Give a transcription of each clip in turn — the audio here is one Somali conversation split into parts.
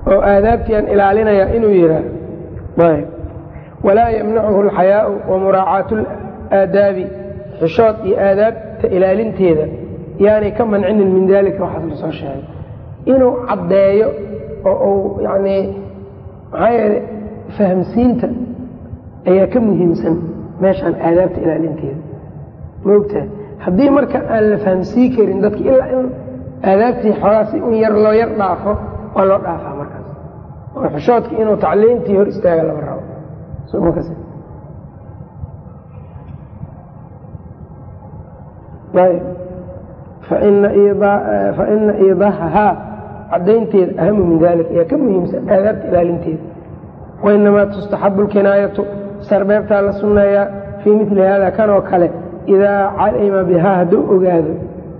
oo aadaabtiiaan ilaalinaya inuu yidhaah walaa yamnacuhu alxayaau wa muraacaatu aadaabi xishood iyo aadaabta ilaalinteeda yaanay ka mancinin min daalika waxaas la soo sheegay inuu caddeeyo oo uu yanii maxaa yeele fahamsiinta ayaa ka muhiimsan meeshaan aadaabta ilaalinteeda maogtaha haddii marka aan la fahamsii karin dadka ilaa in aadaabtii xoogaasi in yar loo yar dhaafo waa loo dhaafaa markaas oo xishoodka inuu tacliintii hor istaaga lama rabo faina iidaahahaa cadaynteeda ahamu min dalik ayaa ka muhiimsan aadaabta ilaalinteeda wainamaa tustaxabu lkinaayatu sarbeebtaa la sunneeyaa fii mili hada kan oo kale idaa calima bihaa hadduu ogaado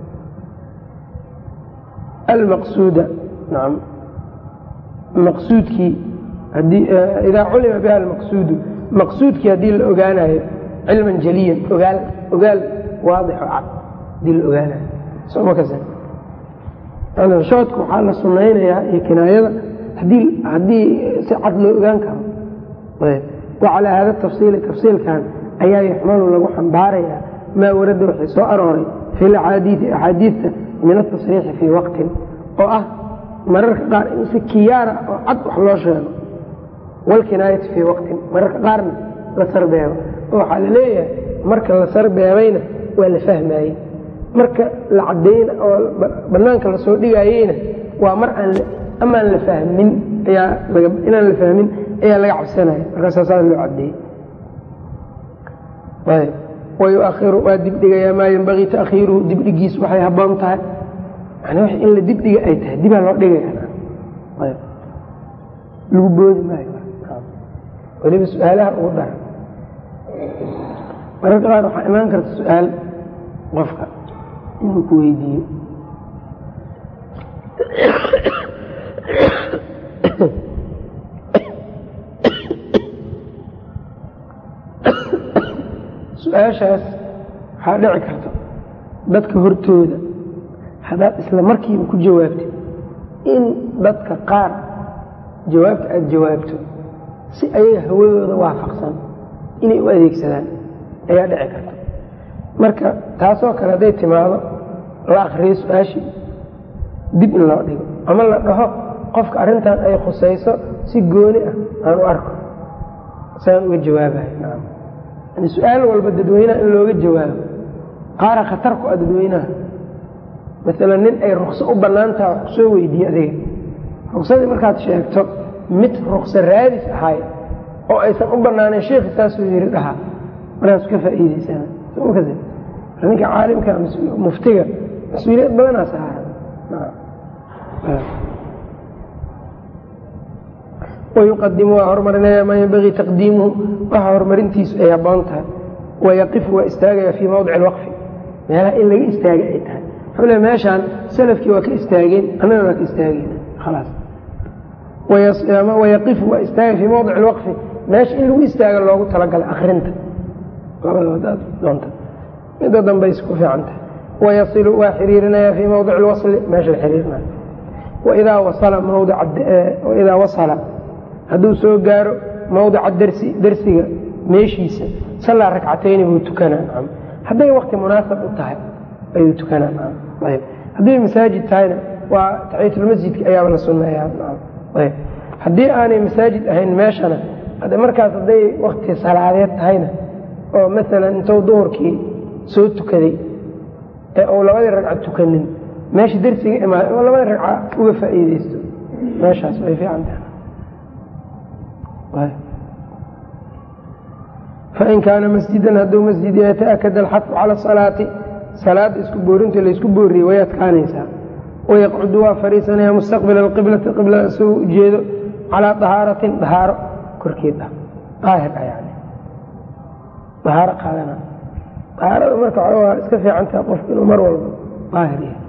almaqsuuda nam maqsuudkii idaa culima biha almaqsuudu maqsuudkii haddii la ogaanayo cilman jaliyan ogaal ogaal waadixo cad hadii la ogaanayo shoodka waxaa la sunaynayaa iyo kinaayada haddii si cad loo ogaan karo wacalaa hada tafsiili tafsiilkan ayaa yuxmalu lagu xambaarayaa maa warada waxay soo arooray fi laxaadiii axaadiidta min atasriixi fii waqtin oo ah mararka qaar in si kiyaara oo cad wax loo sheego walkinaayati fii waqtin mararka qaarna la sarbeebo oo waxaa la leeyahay marka la sarbeebayna waa la fahmayey marka la cadayna oo banaanka lasoo dhigayeyna waa mar amaan la fahmin inaan la fahmin ayaa laga cabsanaya markaasaasaa loo cadeeyey wayuahiru waa dibdhigayaa maa yenbagii taakhiiruhu dibdhigiis waxay haboon tahay yani w in la dibdhiga ay tahay dibaa loo dhigaya lagu boodi maayo weliba su-aalaha ugu dara mararka qaar waxaa imaan karta su-aal qofka inuu ku weydiiyo su-aashaas waxaa dhici karta dadka hortooda haddaad isla markiiba ku jawaabtid in dadka qaar jawaabta aada jawaabto si ayaga hawadooda waafaqsan inay u adeegsadaan ayaa dhici karta marka taasoo kale hadday timaado la akriyo su-aashii dib in loo dhigo ama la dhaho qofka arrintan ay khusayso si gooni ah aan u arko saan uga jawaabayo yani su-aal walba dadweynaha in looga jawaabo qaara khatar ku ah dadweynaha maalan nin ay rukso u bannaan taha wax kusoo weydiiye adiga ruksadii markaad sheegto mid rukso raadis ahay oo aysan u bannaanayn sheikhi saasuu yiri dhahaa markaas ka faa'iidaysana ninka caalimka muftiga mas-uuliyad badanaa saaran wayuqadimu waa horumarinaya maa yenbagii taqdiimuhu waxa horumarintiisu ay haboon tahay wayaqifu waa istaagaya fii mawdici alwaqfi meelaha in laga istaaga ay tahay wuxuu le meeshaan salafkii waa ka istaageen annagana waa ka istaageen khalaas wayaqifu waa istaagaya fii mawdici alwaqfi meesha in lagu istaaga loogu talagalay akrinta labadabadaad doonta midda dambays ku fiican tahay wayasilu waa xiriirinaya fii mawdici alwasli meesha la xiriirinayo waidaa wasala mawdicaidaa wasala hadduu soo gaaro mawdica darsi darsiga meeshiisa sallaa rakcatayni buu tukanaa hadday wakti munaasab u tahay ayuu tukanaa hadday masaajid tahayna waa taxiyatulmasjidka ayaaba la sunneeyaa haddii aanay masaajid ahayn meeshana markaas hadday wakti salaadeed tahayna oo maalan intuu duhurkii soo tukaday ee uu labadii ragca tukanin meesha darsiga imaada oo labadii ragca uga faa'iideysto meeshaas way fiican tahay fain kaana masjidan hadduu masjid yahay taakada alxafu cala asalaati salaada isku boorinta laysku booriyey way adkaanaysaa wayaqcudu waa fadhiisanaya mustaqbila alqiblati qiblada soo ujeedo calaa dahaaratin dahaaro korkeed ah daahir ah yani dahaaro qaadana dahaarada marka waa iska fiican tahay qofku inuu mar walba daahir yahay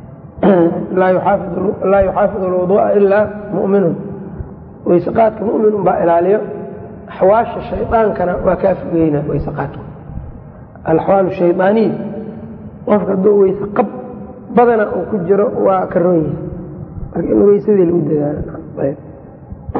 laa yuxaafidu alwuduu'a ilaa mu'minun weyseqaadka mu'minun baa ilaaliyo axwaasha shaydaankana waa kaa fogeyna weyseqaadku alaxwaal shaydaaniya qofka hadduu weyse qab badana uu ku jiro waa ka roon yahay marka in weysadii lagu dadaalo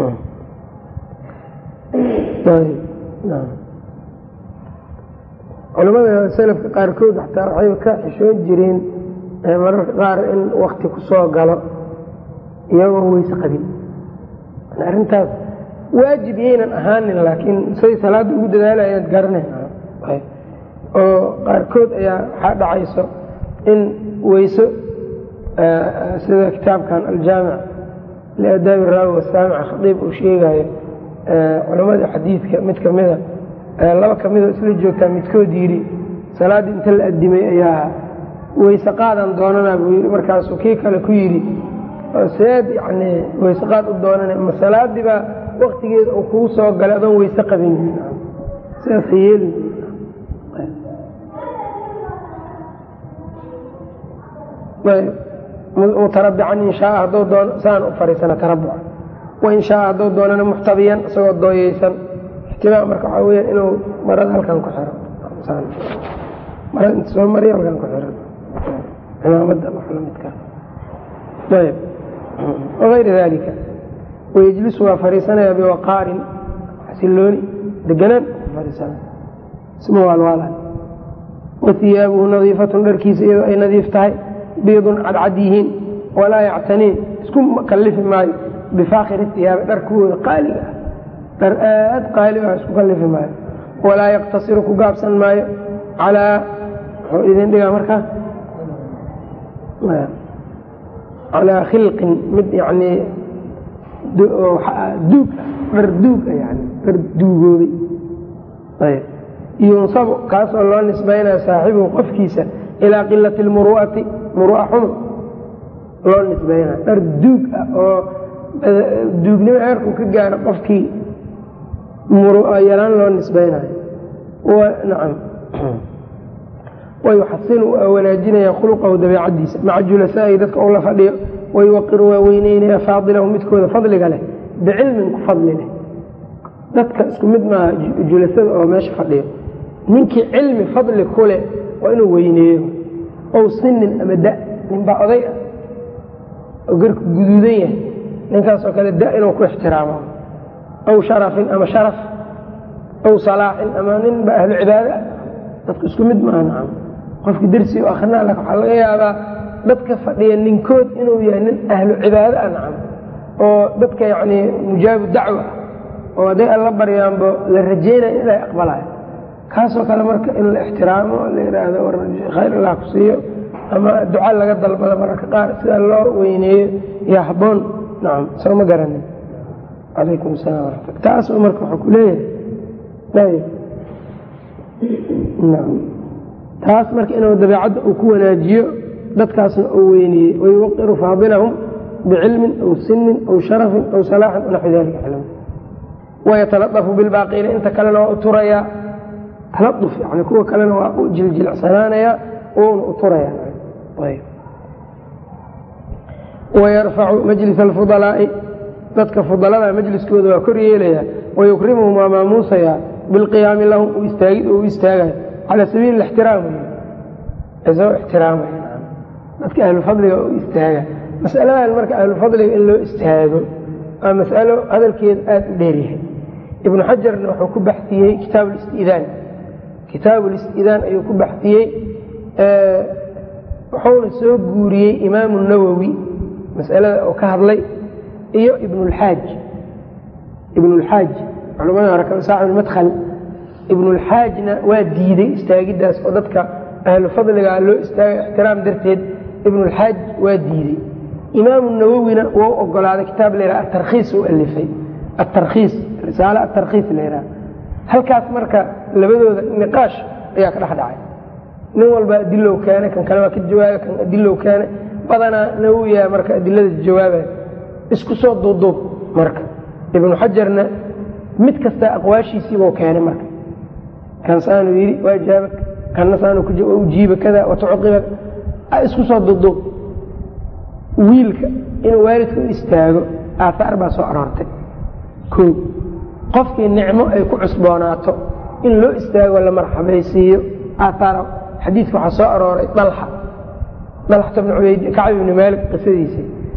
culamada selafka qaarkood xataa waxay ka xishoon jireen mararka qaar in wakti ku soo galo iyagoo weyse qabin arrintaas waajib yaynan ahaanin laakiin say salaadda ugu dadaalayaad garanay oo qaarkood ayaa waxaa dhacayso in weyso sida kitaabkan aljaamic liadaabi raawi wasaamic khadiib uu sheegayo culamadii xadiidka mid kamida laba kamidoo isla joogtaa midkood yidhi salaaddii inta la adimay ayaa weyse qaadan doonanaa buu yidhi markaasuu kii kale ku yidhi seed yani weyse qaad u doonana ma salaadii baa waktigeeda uu kugu soo galay adoon weyse qabin sidaas ha yeelin mutarabican in shaaa hadduu doono saan u fariisana tarabuca wain shaaa hadduu doonana muxtabiyan isagoo dooyeysan ixtimaa marka waxaa weyaan inuu marada halkan ku xiro marada inta soo mariya halkan ku xiran cimaamada wax lamidka ayb wagayri dalika wayejlisu waa fariisanaya biwaqaarin xasilooni deganaan fariisana isma waalwaalan wahiyaabuhu nadiifatun dharkiisa iyadoo ay nadiif tahay biidun cadcad yihiin walaa yactaniin isku kallifi maayo bifaakiri iyaabi dharkuwooda qaaliga ah dhar aad qaali ah isku kallifi maayo walaa yaqtasiru ku gaabsan maayo calaa muxuu idin dhigaa markaa calaa khilqin mid yanii duug ah dhar duug ah yani dhar duugoobay ayb yunsabu kaasoo loo nisbaynaya saaxibuhu qofkiisa ilaa qilati lmuru'ati muru'a xumo loo nisbaynaya dhar duug ah oo duugnimo eerku ka gaaro qofkii muru'a yaraan loo nisbaynayo nacam wayuxasinu waa wanaajinaya khuluqahu dabeecadiisa maca julasaa'i dadka uu la fadhiyo wayuwaqiru waa weyneynaya faadilahu midkooda fadliga leh bicilmin ku fadli leh dadka isku mid maaha julasada oo meesha fadhiyo ninkii cilmi fadli ku leh waa inuu weyneeyo ow sinin ama da ninbaa oday ah oo garku guduudan yahay ninkaasoo kale da inuu ku ixtiraamo aw sharafin ama sharaf aw salaaxin ama ninba ahlu cibaado ah dadku isku mid maaha nacam qofki dersi u akrinaa lak waxaa laga yaabaa dadka fadhiya ninkood inuu yahay nin ahlu cibaado ah nacam oo dadka yacni mujaabu dacwa ah oo hadday alla baryaanbo la rajeynaya inay aqbalayo kaasoo kale marka in la ixtiraamo la yidhaahdo war khayr allah ku siiyo ama duca laga dalbado mararka qaar sidaa loo weyneeyo yaa habboon nacam soo ma garanin calaykum asalaam waraxmat taas marka waxuu ku leeyahay taas marka inuu dabeecadda uu ku wanaajiyo dadkaasna uu weyneeyey wayuwaqiru faadilahum bicilmin aw sinin aw sharafin aw salaaxin naxwi dalika xilm wayatalaطafu bilbaaqiina inta kalena waa u turayaa taladuf yani kuwa kalena waa u jiljilecsanaanaya uuna u turaya wayarfacu majlis alfudalaa'i dadka fudalada majliskooda waa kor yeelaya wayukrimuhum waa maamuusaya bilqiyaami lahum istaagid u istaagayo cala sabiili ixtiraam isagoo ixtiraamaya dadka ahlufadliga u istaaga masaladan marka ahlufadliga in loo istaago waa masalo hadalkeeda aada u dheeryahay ibnu xajarna wuxuu ku baxiyey kitaab listidaan kitaab listidaan ayuu ku baxiyey wuxuuna soo guuriyey imaamu nawowi masalada oo ka hadlay iyo ibnulxaaj ibnulxaaj culamada hore saaxibulmadkhal ibnulxaajna waa diiday istaagidaas oo dadka ahlu fadliga loo istaagay ixtiraam darteed ibnulxaaj waa diiday imaamu nawowina wou ogolaaday kitaab la yhaha atarkhiis u alifay atarkhiis risaale atarkhiis la yhaha halkaas marka labadooda niqaash ayaa ka dhex dhacay nin walba adilow keene kan kale waa ka jawaaba kan adilow keene badanaa nawowiya marka adilada jawaabaya isku soo duuduub marka ibnu xajarna mid kasta aqwaashiisiibuu keenay marka kan saanuu yidhi waa jaaba kanna saanuu ujiiba kada watucuqiba isku soo duuduub wiilka inuu waalidka u istaago aaaar baa soo aroortay o qofkii nicmo ay ku cusboonaato in loo istaago la marxabaysiiyo aaaar xadiidka waxaa soo arooray dalxa dalxata bn ubayd kacb ibni maalik qisadiisii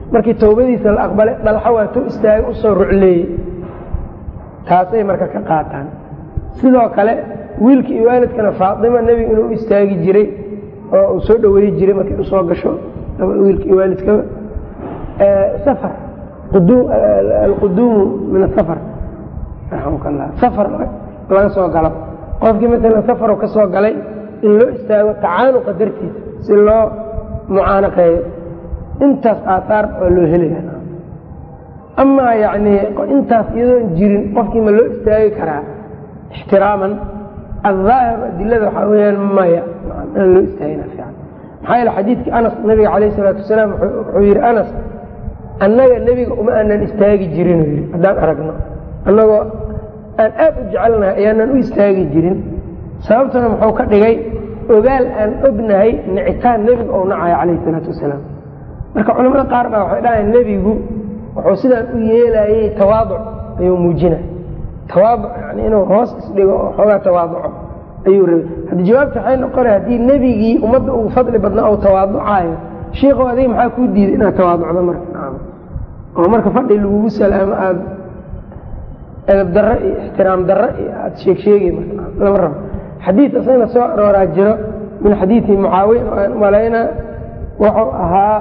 markii tawbadiisa la aqbalay dhalxa waa tu istaagay usoo rucleeyey taasay marka ka qaataan sidoo kale wiilka iyo waalidkana faatima nebiga inuu u istaagi jiray oo uu soo dhaweeyi jiray markay usoo gasho wiilka iyo waalidkaba safar alquduumu min asafar raxamka allah safar laga soo galo qofkii maalan safaru ka soo galay in loo istaago tacaanuqa dartiisa si loo mucaanaqeeyo intaas aaaar waa loo helaya amaa yani intaas iyadoon jirin qofkii ma loo istaagi karaa ixtiraaman aلظaahir adilada waxaa weyaan maya aan loo istaagina fiican maxaa yeele xadiidkii anas nabiga calayh الsalaatu wasalaam wuxuu yihi anas annaga nebiga uma aanan istaagi jirin yii haddaan aragno annagoo aan aad u jecelnahay ayaanan u istaagi jirin sababtuna muxuu ka dhigay ogaal aan ognahay nicitaan nebiga ou nacayo calayh الsalaatu wasalaam marka culamada qaar baa waxay dhahayan nebigu wuxuu sidaan u yeelayey tawaaduc ayuu muujinay tawaaduc yani inuu hoos isdhigo oo xoogaa tawaaduco ayuu rabay haddi jawaabta waxay noqona haddii nebigii ummadda ugu fadli badnaa ou tawaaducaayo shiikow adiga maxaa kuu diiday inaad tawaaducdo marka oo marka fadhi lagugu salaamo aada edab darro iyo ixtiraam darro iyo aada sheeg sheegay lama rabo xadiid asagna soo arooraa jiro min xadiidi mucaawiya oo aan umalayna wuxuu ahaa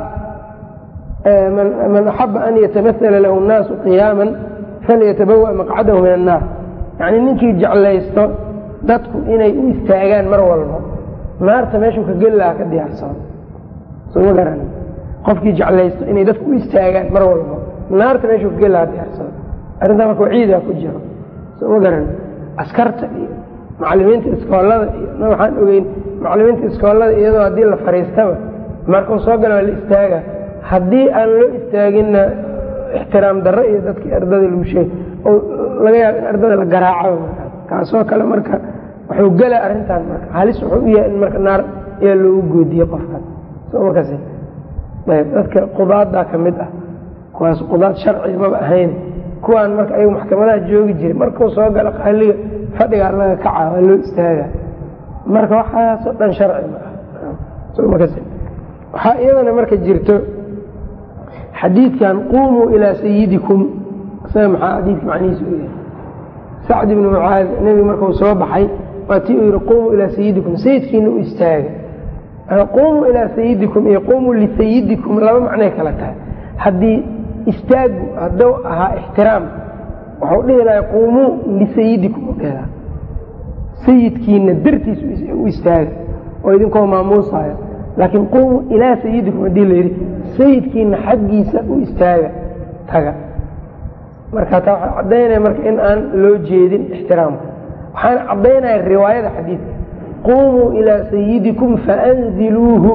man axaba an yatamatala lahu nnaasu qiyaaman falyatabawa maqcadahu min annaar yacni ninkii jeclaysto dadku inay u istaagaan mar walbo naarta meeshuu ka geli lahaa ka diyaarsado soma garan qofkii jeclaysto inay dadku u istaagaan mar walbo naarta meeshuu ka geli lahaa diyaarsado arrintaa marka waciidaa ku jiro soma garan askarta iyo macalimiinta iskoolada iyo waxaan ogeyn macalimiinta iskoolada iyadoo haddii la fariistaba markuu soo gala waa la istaaga haddii aan loo istaaginna ixtiraam darro iyo dadkii ardada lagu sheeg oo laga yaabo in ardada la garaaco kaasoo kale marka wuxuu gela arrintaan marka halis wuxuu u yahay in marka naar ayaa loogu goodiye qofkaas somakas ayb dadka qudaadaa ka mid ah kuwaas qudaad sharci maba ahayn kuwaan marka ayagu maxkamadaha joogi jiray markuu soo galo qaaliga fadhigaa laga kaca waa loo istaaga marka waxaasoo dhan sharci ma ah somakas waxaa iyadana marka jirto xadiidkan quumuu ilaa sayidikum isaga maxaa xadiidka macnihiisa u yahay sacd ibnu mucaad nebiga markuu soo baxay waa tii uu yihi quumuu ilaa sayidikum sayidkiina u istaaga quumuu ilaa sayidikum iyo quumuu lisayidikum laba macnay kala tahay haddii istaagu hadduu ahaa ixtiraam waxau dhihi lahay quumuu lisayidikum udheeda sayidkiina dartiis u istaaga oo idinkoo maamuusayo laakiin quumuu ilaa sayidikum haddii la yidhi sayidkiina xaggiisa u istaaga taga marka taa waxaa caddaynaya marka in aan loo jeedin ixtiraamka waxaana caddaynaya riwaayada xadiidka quumuu ilaa sayidikum faanziluuhu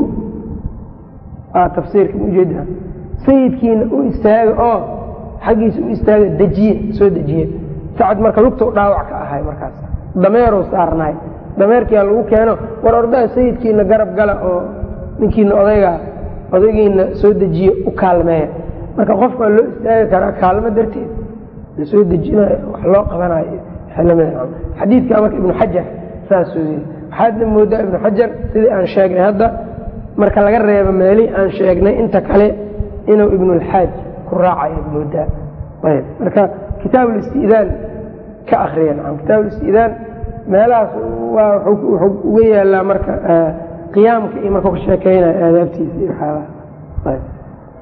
aa tafsiirka ujeeda sayidkiina u istaaga oo xaggiisa u istaaga dejiye soo dejiye sacad marka lugtau dhaawac ka ahay markaas dameeruu saarnaay dameerkiyaa lagu keeno war ordaha sayidkiina garab gala oo ninkiina odaygaa odaygiina soo dejiye u kaalmeeya marka qofka waa loo istaagi karaa kaalmo darteed lasoo dejinayo wax loo qabanayo xadiidka marka ibnu xajar saasuu yii waxaadna moodaa ibnu xajar sidii aan sheegnay hadda marka laga reebo meelihii aan sheegnay inta kale inuu ibnulxaaj ku raacayo moodaa ayb marka kitaab listidaan ka akriya nacam kitaab listidaan meelahaas waa wuxuu uga yaalaa marka qiyaamka iyo markuu ka sheekeynayo aadaabtiisa iyo waxyaabaha ayb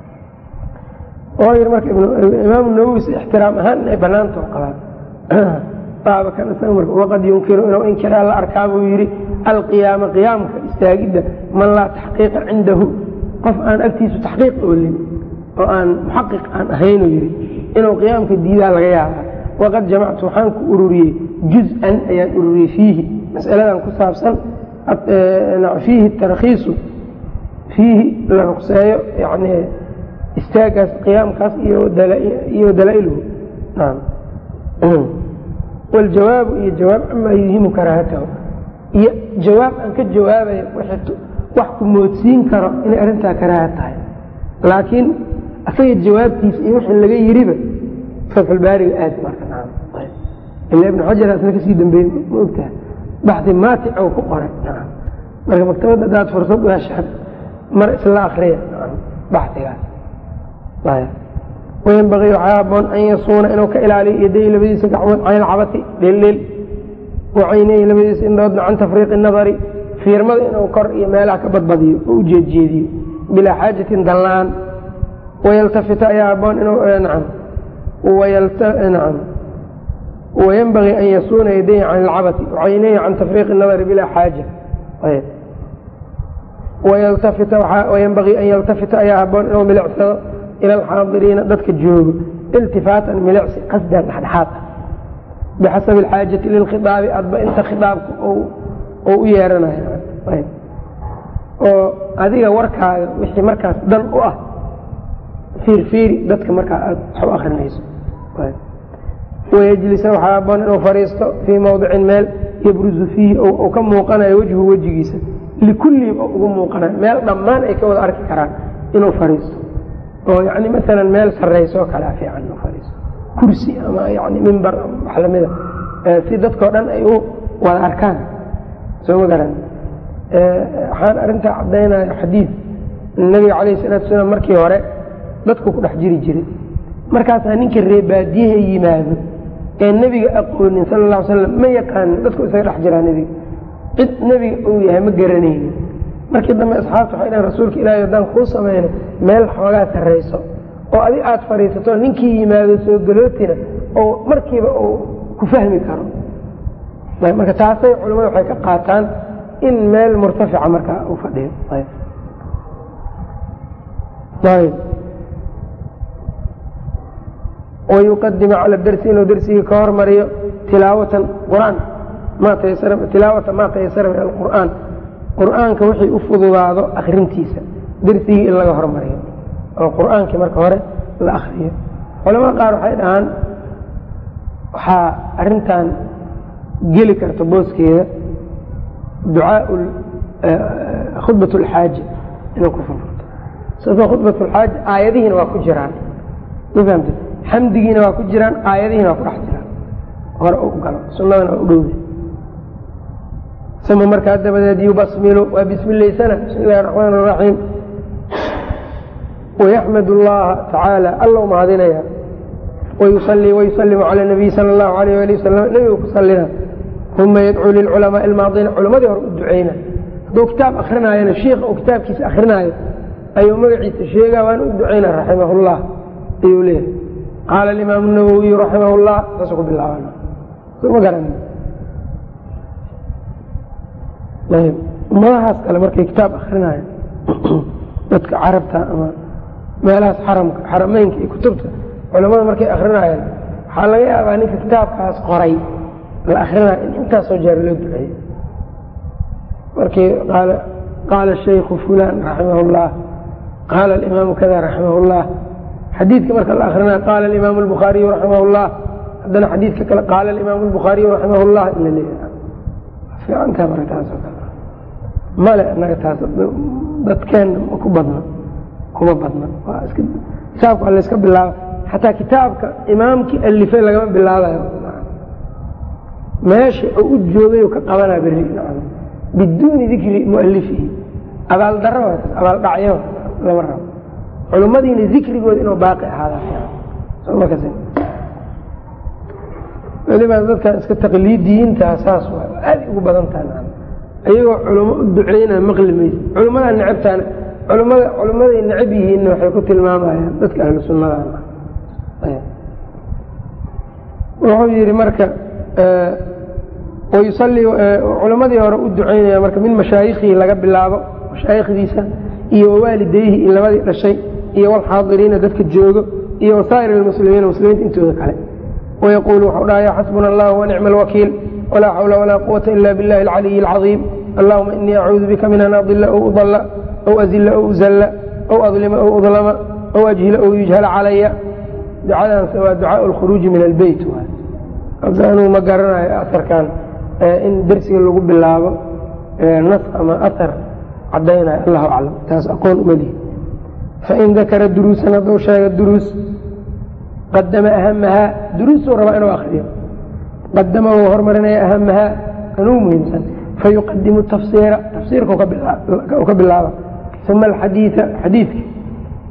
oo yii marka imaamu nawowis ixtiraam ahaan inay banaanta qabaan baabakan isaga marka waqad yunkiru inuu inkiraa la arkaa buu yidhi alqiyaama qiyaamka istaagidda man laa taxqiiqa cindahu qof aan agtiisu taxqiiq oolin oo aan muxaqiq aan ahaynuu yidhi inuu qiyaamka diidaa laga yaabaa waqad jamactu waxaan ku ururiyey juz-an ayaan ururiyey fiihi masaladan ku saabsan fiihi tarakhiisu fiihi la ruqseeyo yani istaagaas qiyaamkaas iyo dalaa'iluhu waljawaabu iyo jawaab camaa yuhimu karaahatahu iyo jawaab aan ka jawaabaya wax ku moodsiin karo inay arrintaa karaaha tahay laakiin asaga jawaabtiisa iyo wixii laga yiriba fatxulbaariga aad marka ila ibnu xajar asna kasii dambeeyey ma ogtaha baxdi maatic ou ku qoray marka maktabadda hadaad fursad u heshaan mar isla akriya baxigaas wayanbagii waxaa haboon an yasuuna inuu ka ilaaliyo yaday labadiisa gacmood can ilcabati dheeldheel wacaynayhi labadiisa indhoodna can tafriiqi nadari fiirmada inuu kor iyo meelaha ka badbadiyo oo u jeedjeediyo bilaa xaajatin danla-aan wayaltafita ayaa haboon inuu nacam nacam wayanbagii an yasuuna yadayhi can ilcabati wacaynayhi can tafriiqi nadari bilaa xaaja wayanbagii an yaltafita ayaa haboon inuu milicsado ila alxaadiriina dadka joogo iltifaatan milicsi qasdan dhexdhexaad ah bixasabi alxaajati lilkhidaabi adba inta khidaabka oo u yeeranayo oo adiga warkaaga wixii markaas dan u ah fiirfiiri dadka markaa aad wax u akrinayso wayajlisa waxaa haboon inuu fadhiisto fii mawdicin meel yabruzu fiihi ou ka muuqanayo wejhu wejigiisa likullihim oo ugu muuqanayo meel dhammaan ay ka wada arki karaan inuu fadhiisto oo yani maalan meel sarrayso kalea fiican inuu fadhiisto kursi ama yani mimbar wax lamida si dadkao dhan ay u wada arkaan soo ma garan waxaan arrintaa caddaynayo xadiid nabiga calayhi salatu wasalaam markii hore dadku ku dhex jiri jiray markaasaa ninka reebaadiyaha yimaado ee nebiga aqoonin sala alla ly slam ma yaqaanin dadku isaga dhex jiraa nebiga cid nebiga uu yahay ma garanaynin markii dambe asxaabta waxay dhahen rasuulka ilaahay haddaan kuu samayno meel xoogaa sarrayso oo adi aada fadhiisato ninkii yimaado soo galootina oo markiiba uu ku fahmi karo marka taasay culimmadu waxay ka qaataan in meel murtafica markaa uu fadhiyo wayuqadima cala darsi inuu darsigii ka hormariyo tilaawatan qur-aan tilaawata maa tayasara min alqur'aan qur-aanka wixii u fududaado akrintiisa darsigii in laga hormariyo oo qur-aankii marka hore la akriyo culamada qaar waxay dhahaan waxaa arintan geli karta booskeeda ducaa khudbat lxaaja inuu ku furfurto sababto khudbat lxaaja aayadihiina waa ku jiraan ma fahamte xamdigiina waa ku jiraan aayadihiina waa ku dhex jiraan hore u galo sunadana waa u dhowda uma markaa dabadeed yubasmilu waa bismilaysana bismi illahi raxmaan raxiim wayaxmad اllaha tacaala alla mahadinaya wayusalii wayusalimu cala nabiy sala allahu alayh ali wasalam nebigu ku salina uma yadcuu lilculamaai almaadiina culammadii hore u duceyna hadduu kitaab akrinaayona shiikha uu kitaabkiisa akrinaayo ayuu magaciisa sheegaa waana u duceyna raximah llah ayuu leeyahay qaala alimaamu nawowiyu raximah llah saasuu ku bilaabana soma garan ummadahaas kale markay kitaab akrinaayo dadka carabta ama meelahaas xaramka xarameynka iyo kutubta culamada markay akrinayaan waxaa laga yaabaa ninka kitaabkaas qoray la akrinayo in intaasoo jeer loo duceeyo markii qaala shaykhu fulan raximah llah qaala alimaamu kada raximah llah xadiidka marka la akrinayo qaala alimaamu albukhaariyu raximah llah haddana xadiidka kale qaala alimaamu albukhaariyu raximah llah in la leeyahay fiicantaa marka taasoo kale male anaga taas dadkeenna ma ku badna kuma badna kitaabka waa layska bilaaba xataa kitaabka imaamkii alifay lagama bilaabayo meesha oo u joogay ka qabanaa beri biduuni dikri mualifihi abaaldaro abaaldhacyo lama rabo culimmadiina dikrigooda inuu baaqi ahaada weliba dadka iska taqliidiyiinta saas waa aada ugu badan taha iyagoo culamo u duceynaa maqli maysa culimmadaa necabtaana culimada culimmaday necab yihiinna waxay ku tilmaamayaan dadka ahlu sunnada wuxuu yihi marka wayusali culammadii hore u duceynaya marka min mashaayikhihi laga bilaabo mashaayikhdiisa iyo wawaalidayhi in labadii dhashay iyo walxaadiriina dadka joogo iyo wasaa'ir almuslimiina muslimiinta intooda kale wayaquulu wuxuu dhahaya xasbuna allah wanicma alwakiil walaa xawla walaa quwata ila biاllahi alcaliyi alcadiim allahuma inii acuudu bika min an adila aw udalla aw azila aw uzalla aw adlima aw udlama aw ajhila aw yujhala calaya ducadaas waa ducaa alkhuruuji min albeyt anuu ma garanayo asarkan in dersiga lagu bilaabo nas ama asar cadaynayo allahu aclam taas aqoon umalihi fain dakara duruusan hadduu sheega duruus qadama ahamahaa duruusuu rabaa inuu akriyo qadama wuu hormarinaya ahamahaa kanuu muhiimsan fayuqadimu tafsiira tafsiirka ka bilaaba uma alxadiia xadiidka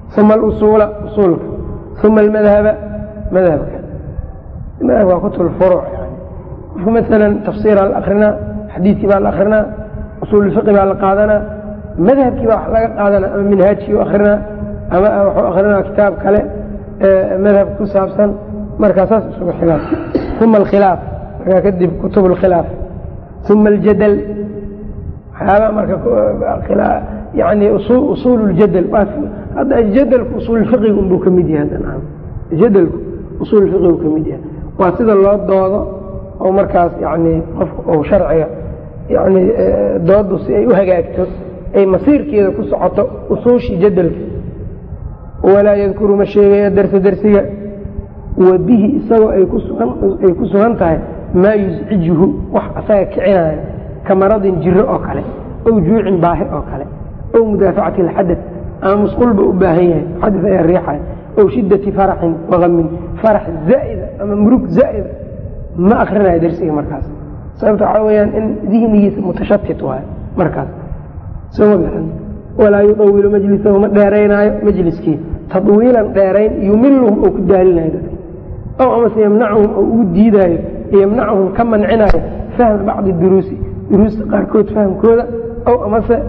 uma alusuula usuulka uma almadhaba madhabka madhabka waa kutub furuuc yani qofka maalan tafsiiraa la akrinaa xadiidkii baa la akrinaa usuululfiqi baa la qaadanaa madhabkii baa wax laga qaadanaa ama minhaajkii u akrinaa ama wuxuu akrinaa kitaab kale madhab ku saabsan markaa saas isugu xigaan uma alkhilaaf markaa kadib kutub alkhilaaf uma aljadal waxyaabaa marka yani usuul ljadal hadda jadalku usuulfiqiga unbuu ka mid yahay jadalku usuulfiqigu ka mid yahay waa sida loo doodo oo markaas yani qofka ou sharciga yani doodu si ay u hagaagto ay masiirkeeda ku socoto usuushii jadalka walaa yadkuru ma sheegaya darsa dersiga wa bihi isagoo ay ku sugan tahay maa yuscijuhu wax asaga kicinaayo ka maradin jiro oo kale ow juucin baahi oo kale ow mudaafacati alxadad ama musqulba u baahan yahay xadad ayaa riixaya ow shidati faraxin wakamin farax zaa'ida ama murug zaa'ida ma akrinayo dersiga markaas sababta waxaa weyaan in dihnigiisa mutashatit waayo markaas soma bixin walaa yudawilu majlisahu ma dheeraynaayo majliskii tadwiilan dheerayn yumiluhum oo ku daalinayo dadka ow amase yamnacuhum oo ugu diidaayo yamnacuhum ka mancinaayo fahma bacdi duruusi duruusta qaarkood fahmkooda ow amase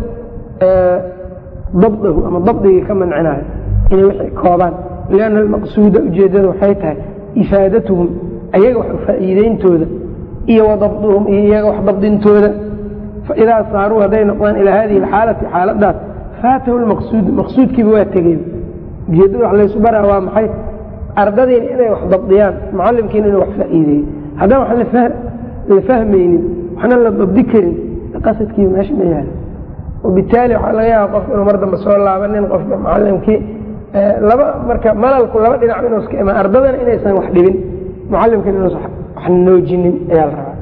dabdahu ama dabdigii ka mancinaayo inay wixii koobaan lianna almaqsuuda ujeeddada waxay tahay ifaadatuhum ayaga wax faa'iideyntooda iyo wa dabduhum iyo iyaga wax dabdintooda faidaa saaruu hadday noqdaan ilaa hadihi alxaalati xaaladaas faatahu lmaqsuudu maqsuudkiiba waa tegey ujeeddada wax laysu baraa waa maxay ardadiina inay wax dabdiyaan mucalimkiina inuu wax faa'iideeyo haddaan wax la fahmaynin waxna la dabdi karin qasadkiiba meesha ma yaalo wabitaali waxaa laga yaaba qofka inuu mar dambe soo laabanin qofka mucalimkii laba marka malalku laba dhinac inuu iska imaan ardadana inaysan wax dhibin mucalimkiina inuusan wax noojinin ayaa la rabaa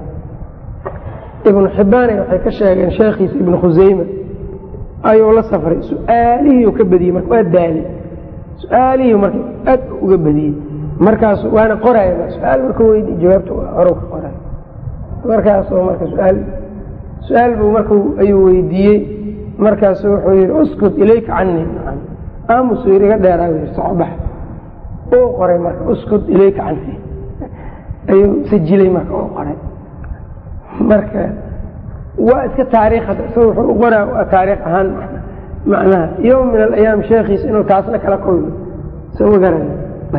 ibnu xibbaane waxay ka sheegeen sheekhiisa ibnu khuseyma ayuu la safray su-aalihii ka badiyey marka waa daali su-aalihii marka aad uga badiyey markaasu waana qoraya su-aal marka weydi jawaabta horow ka qoray markaasoo marka su-aal su-aal buu marka ayuu weydiiyey markaasu wuxuu yihi uskut ilayka cani aamusuu yidhi iga dheeraa yii socobax uu qoray marka uskut ilayka cani ayuu sajilay marka uu qoray marka waa iska taariikh hadda isaga wuxuu u qoraa waa taariikh ahaan macnaha yowm min alayaam sheekhiisa inuu taasna kala kulmo soo ma garan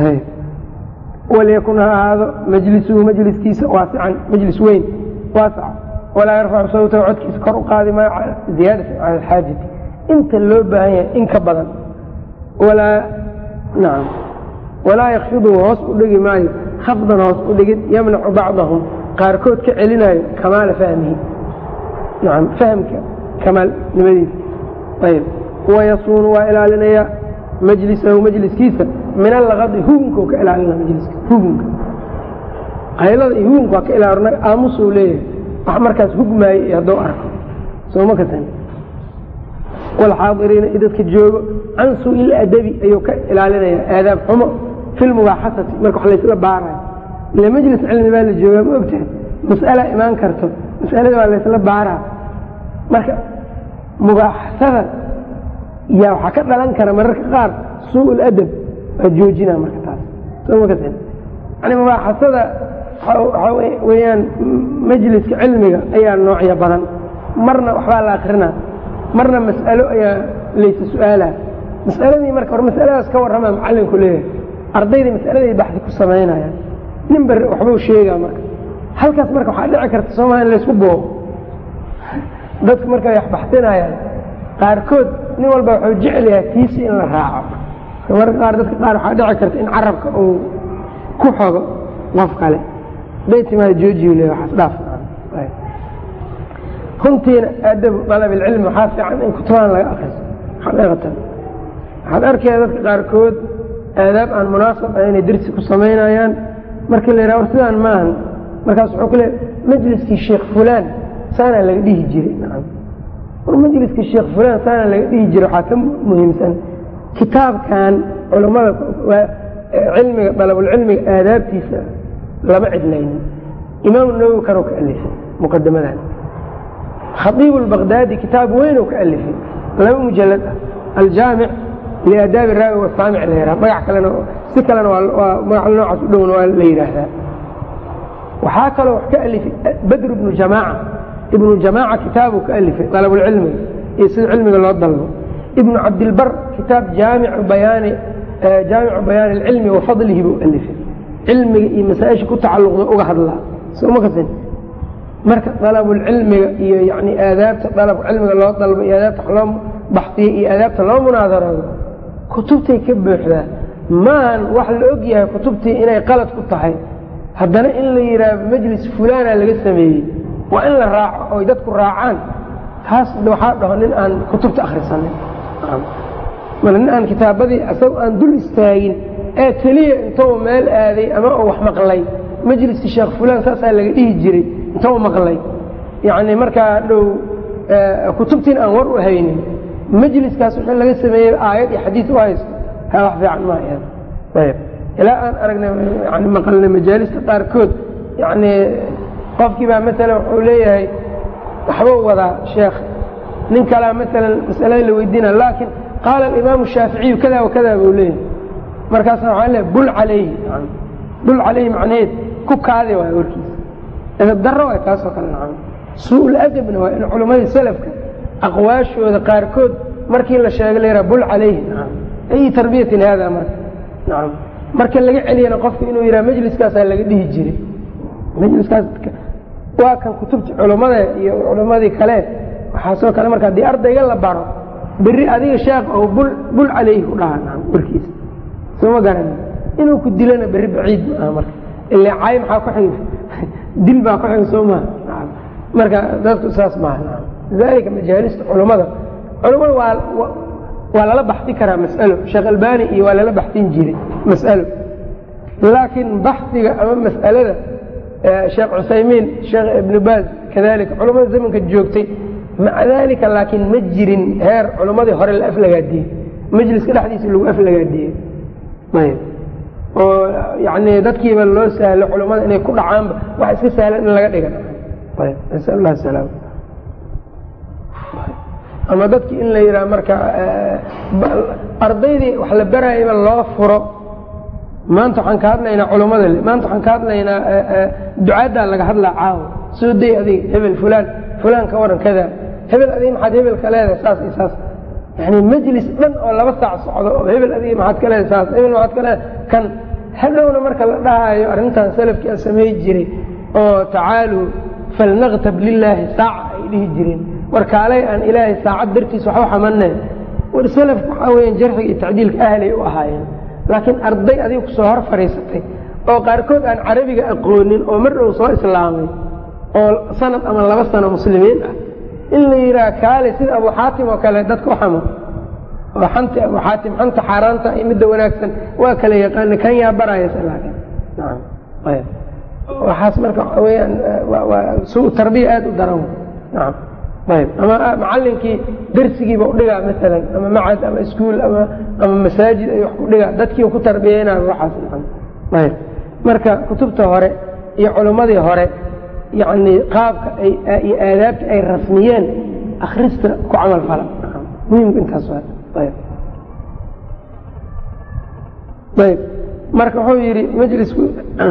walyakun ha ahaado majlisuhu majliskiisa waasican majlis weyn waasaca walaa yarfacu sawtahu codkiisa kor u qaadi maayo ziyaadata cala alxaajati inta loo baahan yahay in ka badan walaa nacam walaa yakfiduhu hoos u dhigi maayo khafdan hoos u dhigid yamnacu bacdahum qaarkood ka celinayo kamaala fahmihi nacam fahamka kamaalnimadiisa ayb wayasuunu waa ilaalinayaa majlisahu majliskiisa min allaqadi hugunka ka ilaalina majliska hugunka haylada iyo hugunka waa ka ilaalina aamusuu leeyahay wax markaas hugmaayo iyo hadduu arko sooma kasan walxaadiriina i dadka joogo can suu'il adabi ayuu ka ilaalinayaa aadaab xumo fi lmubaaxasati marka wax laysla baarayo ila majlis cilmi baa la joogaa ma ogtahay mas'ala imaan karto mas'alada waa laysla baaraa marka mubaaxasada yaa waxaa ka dhalan kara mararka qaar suu ladab waa joojina marka taas soo ma kasan yani mubaaxasada waxaa weyaan majliska cilmiga ayaa noocya badan marna waxbaa la akrinaa marna mas'alo ayaa laysa su-aalaa mas'aladii marka hor masaladaas ka warramaa macalinku leeyahay ardaydii mas'aladay baxdi ku samaynayaan nin bar waxbuu sheegaa marka halkaas marka waxaa dhici karta soomaa in laysku boobo dadku markay wax baxsinayaan qaarkood nin walba wuxuu jecel yahay tiisi in la raaco marka qaar dadka qaar waxaa dhici karta in carabka uu ku xogo qof kale haday timaada joojiyu le waxaas dhaaf runtiina aadabu dalab ilcilmi waxaa fiican in kutubaan laga akriso xaqiiqatan waxaad arkaya dadka qaarkood aadaab aan munaasab ah inay dersi ku samaynayaan markii la yidhaha war sidaan maahan markaas wuxuu ku leey majliskii sheekh fulaan saanaa laga dhihi jiray nacam war majliskii sheekh fulaan saanaa laga dhihi jiray waxaa ka muhiimsan kitaabkan culammada cilmiga dalabulcilmiga aadaabtiisa lama cidlaynin imaamu nawowi kanuu ka alifay muqadamadan khaiib lbaqdaadi kitaab weynuu ka alifay laba mujalad ah aljaamic liaadaabi raawi wasaamic la yidhaha magac kalena si kalena waa magac noocaas u dhowna waa la yidhaahdaa waxaa kaloo wax ka alifay badr ibnu jamaaca ibnu jamaaca kitaabuu ka alifay dalabulcilmiga iyo sida cilmiga loo dalbo ibnu cabdilbar kitaab jaamicu bayaani jaamicu bayaani alcilmi wa fadlihi buu alifay cilmiga iyo masaa-isha ku tacalluqda uga hadlaa soma kasin marka dalabulcilmiga iyo yani aadaabta dalab cilmiga loo dalbo iyo aadaabta wax loo baxsiyo iyo aadaabta loo munaadaroodo kutubtay ka buuxdaa maahan wax la og yahay kutubtii inay qalad ku tahay haddana in la yidhaahdo majlis fulaana laga sameeyey waa in la raaco oy dadku raacaan taas waxaa dhaho nin aan kutubta akhrisanin mal nin aan kitaabadii asagoo aan dul istaagin ee keliya intou meel aaday ama uu wax maqlay majliskii sheekh fulaan saasaa laga dhihi jiray intou maqlay yacni markaa dhow kutubtiin aan war u haynin majliskaas wixii laga sameeyey aayad iyo xadiis u haysto ha wax fiican maaha ayb ilaa aan aragnay yani maqalnay majaalista qaarkood yani qofkii baa maalan wuxuu leeyahay waxbuu wadaa sheekh nin kalea maalan masalada la weydiina laakiin qaala alimaamu shaaficiyu kada wa kada buu leeyahay markaasa waxaa leeyahay bul calayhi bul calayhi macnaheed ku kaadi waay warkiisa edab darro waay taasoo kale nacam suu-ul adabna waa in culammadii salafka aqwaashooda qaarkood markii la sheegay la yidhaha bul calayhi nacam ayi tarbiyatin haada marka nacam marka laga celiyana qofka inuu yidhaha majliskaasaa laga dhihi jiray majliskaas waa kan kutubta culammada iyo culammadii kale waxaasoo kale marka haddii ardayga la baro beri adiga sheekh oo bul bul calayhi ku dhaha nacam warkiisa sooma garani inuu ku dilana berri baciid ma aha marka ilaa caay maxaa ku xigi dil baa ku xiga soo maha nacam marka dadku saas maaha nacam lidaalika majaalista culammada culammada waa waa lala baxsi karaa mas'alo sheekh albani iyo waa lala baxsin jiray mas'alo laakiin baxsiga ama mas'alada sheekh cusaymiin sheekh ibnu baaz kadalika culammada zamanka joogtay maca dalika laakiin ma jirin heer culammadii hore la aflagaadiyey majliska dhexdiisa lagu aflagaadiyey ayb oo yani dadkiiba loo sahlo culammada inay ku dhacaanba wax iska sahlan in laga dhiga ayb nasal lah salaam ama dadkii in la yidhaha marka ardaydii wax la baraayaba loo furo maanta waxaan ka hadlaynaa culammada maanta waxaan ka hadlaynaa ducaaddaa laga hadlaa caawa soo day adiga hebel fulaan fulaan ka waran kada hebel adiga maxaad hebel ka leedahay saas iyo saas yani majlis dhan oo laba saac socdo oo hebel adiga maxaad ka leedahay saas hebel maxaad ka leedahay kan hadhowna marka la dhahaayo arrintan salafkii aan samay jiray oo tacaaluu falnaktab lilaahi saaca ay dhihi jireen war kaalay aan ilaahay saacad dartiis waxu xamaneen war salafku waxaa weeyaan jarxiga iyo tacdiilka ahlay u ahaayeen laakiin arday adiga ku soo hor fadhiisatay oo qaarkood aan carabiga aqoonin oo mar dhow soo islaamay oo sanad ama laba sano muslimiin ah in la yidhaha kaale sida abu xaatim oo kale dadka u xamo oo xanta abu xaatim xanta xaaraanta iyo midda wanaagsan waa kala yaqaana kan yaa barayasa laakiin nacam ayb waxaas marka waxa weyaan waa suu tarbiya aada u daran nacam ayb ama macalinkii darsigiiba udhigaa maalan ama macad ama iskuol ama ama masaajid ay wax ku dhigaa dadkiiba ku tarbiyeynayo waxaas nacam ayb marka kutubta hore iyo culimmadii hore yani qaabka iyo aadaabta ay rasmiyeen akrista ku camal fala muhimka intaas ayb ayb marka wuxuu yidhi majlisku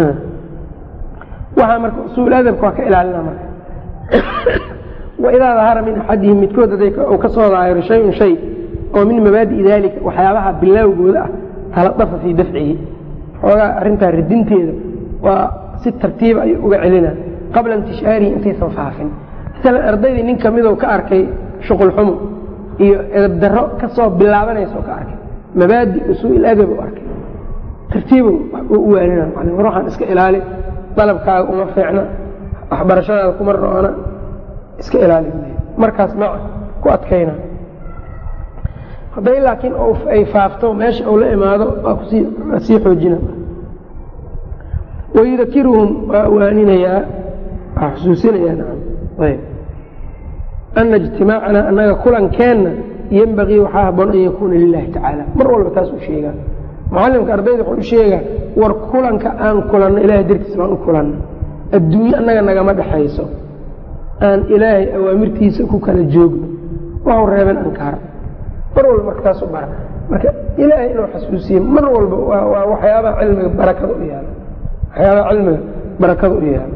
waxaa marka usuul adabka waa ka ilaalina marka waidaa dahara min axadihim midkood haday uu ka soo daahiro shayun shay oo min mabaadi'i daalika waxyaabaha bilaawgooda ah taladafa fii dafcihi xoogaa arrintaa ridinteeda waa si tartiiba ayuu uga celina qabla intishaarihi intaysan faafin masalan ardaydii nin kamidou ka arkay shuqul xumo iyo edab darro ka soo bilaabanayso ka arkay mabaadi usuuil adab u arkay tartiibow u waalina macalin war waxaan iska ilaali dalabkaaga uma fiicna waxbarashadaada kuma roona iska ilaali markaas maca ku adkayna hadday laakiin ay faafto meesha uu la imaado waa kusii xoojina wayudakiruhum waa waaninayaa waa xusuusinayaa nacam ayb ana ijtimaacana annaga kulankeenna yenbagii waxaa haboon an yakuuna lilahi tacaala mar walba taas u sheegaa mucalimka ardayda wuxuu u sheegaa war kulanka aan kulanno ilahay dartiis baan u kulanno adduunye annaga nagama dhexayso aan ilaahay awaamirtiisa ku kala joogno waxu reeben ankaar mar walba marka taas u bara marka ilaahay inuu xasuusiye mar walba waa waxyaabaha cilmiga barakada u yaalo waxyaabaha cilmiga barakada u yaalo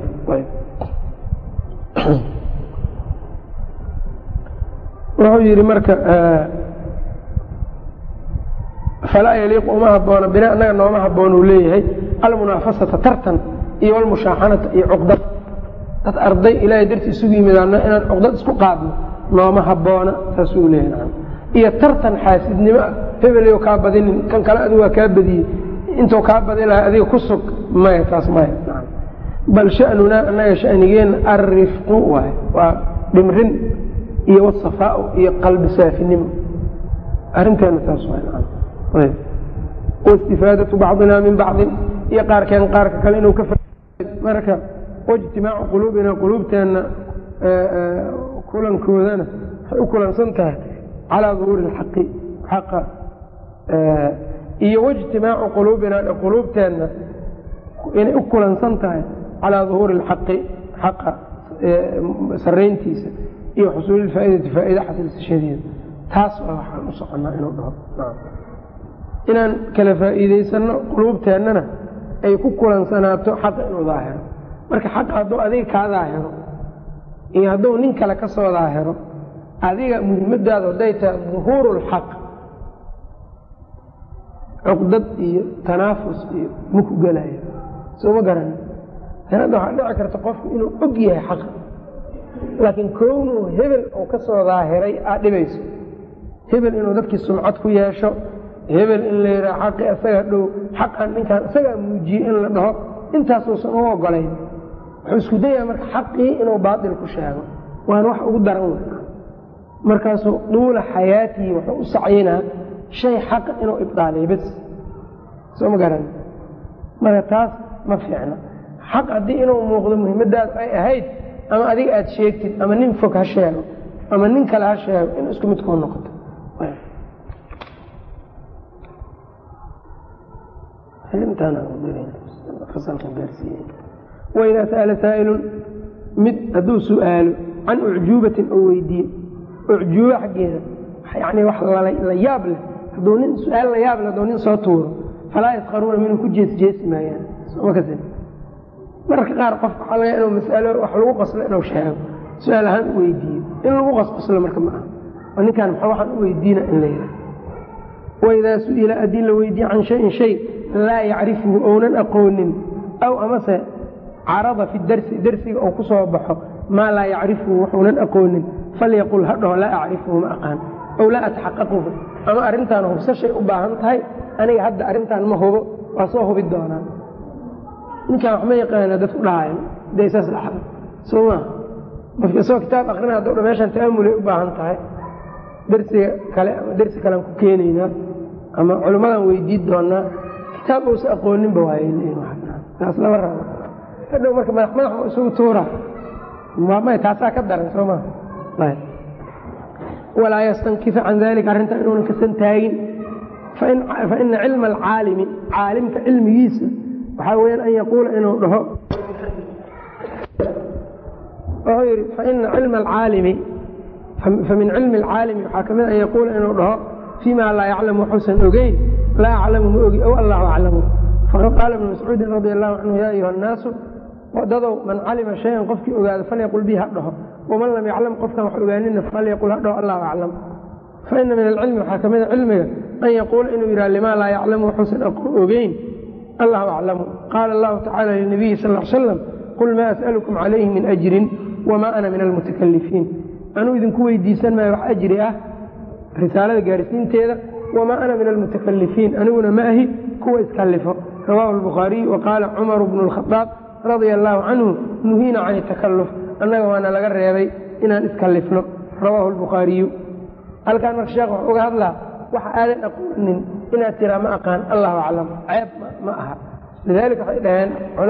wuxuu yihi marka falaa yaliiqu uma haboona bina anaga nooma haboon uu leeyahay almunaafasata tartan iyo almushaaxanata iyo cuqdad dad arday ilaahay dartii isugu yimidaana inaan cuqdad isku qaadno nooma haboona saasuu leeyahay iyo tartan xaasidnimo ah hebelyo kaa badinin kan kale adigu waa kaa badiyey intuu kaa badi lahay adiga ku sug maya taas maya bal shanunaa anaga shanigeenna alrifqu waay waa dhimrin iyo wasafaau iyo qalbi saafinimo arinteena taas waay waistifaadatu bacdina min bacdin iyo qaarkeen qaarka kale inuu ka marka waijtimaacu quluubina quluubteenna kulankoodana waxay u kulansan tahay calaa duhuuri lxaqi xaqa iyo waijtimaacu quluubina quluubteenna inay u kulansan tahay calaa duhuuri lxaqi xaqa sarayntiisa iyo xusuuli faaidati faaida xasilsashadeeda taas waa waxaan u soconnaa inuu dhaho inaan kala faa'iidaysano quluubteennana ay ku kulansanaato xaqa inuu daahiro marka xaqa hadduu adiga kaa daahiro iyo hadduu nin kale ka soo daahiro adiga muhimmadaadu hadday tahay duhuuru lxaq cuqdad iyo tanaafus iyo maku gelaya soo ma garani hadda waxaa dhici karta qofku inuu og yahay xaqa laakiin kownuu hebel oo ka soo daahiray aad dhibayso hebel inuu dadkii sumcad ku yeesho hebel in la yidhaha xaqii isaga dhow xaqan ninkaan isagaa muujiyey in la dhaho intaasuusan u ogolayn wuxuu isku dayaa marka xaqii inuu baatil ku sheego waana wax ugu daran wey markaasuu duula xayaatii wuxuu u sacyinaa shay xaqa inuu ibdaaliyo bes soo ma garan marka taas ma fiicna xaq haddii inuu muuqdo muhimmadaadu ay ahayd ama adiga aada sheegtid ama nin fog ha sheego ama nin kale ha sheego in isku mid kuu noqoto waidaa sa'ala saa'ilun mid hadduu su'aalo can ucjuubatin oo weydiiye ucjuubo xaggeeda yani wax la yaab leh hadduu nin su-aal la yaab leh hadduu nin soo tuuro falaa yaskaruuna minhu ku jeesjeesi maayaan soma kasi mararka qaar qofka waxaa laga inuu masalo wax lagu qaslo inuu sheego su-aal ahaan u weydiiyo in lagu qasqaslo marka ma aha oo ninkaan maxaa waxaan u weydiina in la yidhaha waidaa su-ila haddii la weydiiye can shayin shay laa yacrifuhu ounan aqoonin aw amase carada fi darsi darsiga ou ku soo baxo maa laa yacrifuhu wuxuunan aqoonin falyaqul ha dhaho laa acrifuhu ma aqaan ow laa ataxaqaquhu ama arrintaan hubsashay u baahan tahay aniga hadda arrintaan ma hubo waa soo hubi doonaa ninkaan wax ma yaqaana dadku dhahayan dee saas dhacda soo maa qofka isagoo kitaab akrina hadduu dha meeshaan ta'amulay u baahan tahay darsiga kale ama dersi kalean ku keenaynaa ama culimmadaan weydiin doonaa kitaab uusa aqooninba waaytaas lama rabo hadhow marka madax madax ma isugu tuura may taasaa ka daran soo maa walaa yastankifa can dalika arrintaa inuunan kasan taagin faina cilma alcaalimi caalimka cilmigiisa waxaa weyaan an yaquula inuu dhaho wuxuu yidhi faina cilma alcaalimi famin cilmi alcaalimi waxaa ka mid an yaquula inuu dhaho fii ma laa yaclamu waxuusan ogeyn laa aclamu ma ogi ow allahu aclamu faqad qaala ibnu mascuudin radi allahu canhu ya ayuha annaasu dadow man calima shayan qofkii ogaado falyaqul bii ha dhaho waman lam yaclam qofkan wax ogaanina falyaqul ha dhaho allahu aclam faina min alcilmi waxaa ka mida cilmiga an yaquula inuu yidhaha limaa laa yaclamu waxuusan ogeyn allahu aclamu qaala allahu tacala linabiyi sal l slam qul maa as'alukum calayhi min ajrin wamaa ana min almutakalifiin anuu idinku weydiisan maayo wax ajri ah risaalada gaarsiinteeda wamaa ana min almutakalifiin aniguna ma ahi kuwa iskallifo rawaahu albukhaariy wa qaala cumaru bnu lkhadaab radia allaahu canhu nuhiina can itakalluf annaga waana laga reebay inaan iskallifno rawaahu albukhaariyu halkaan marka sheekh wuxuu uga hadlaa waxa aadan aqoonin inaad tiraa ma aqaan allahu aclam ceeb ma aha lidaalika waxay dhaheen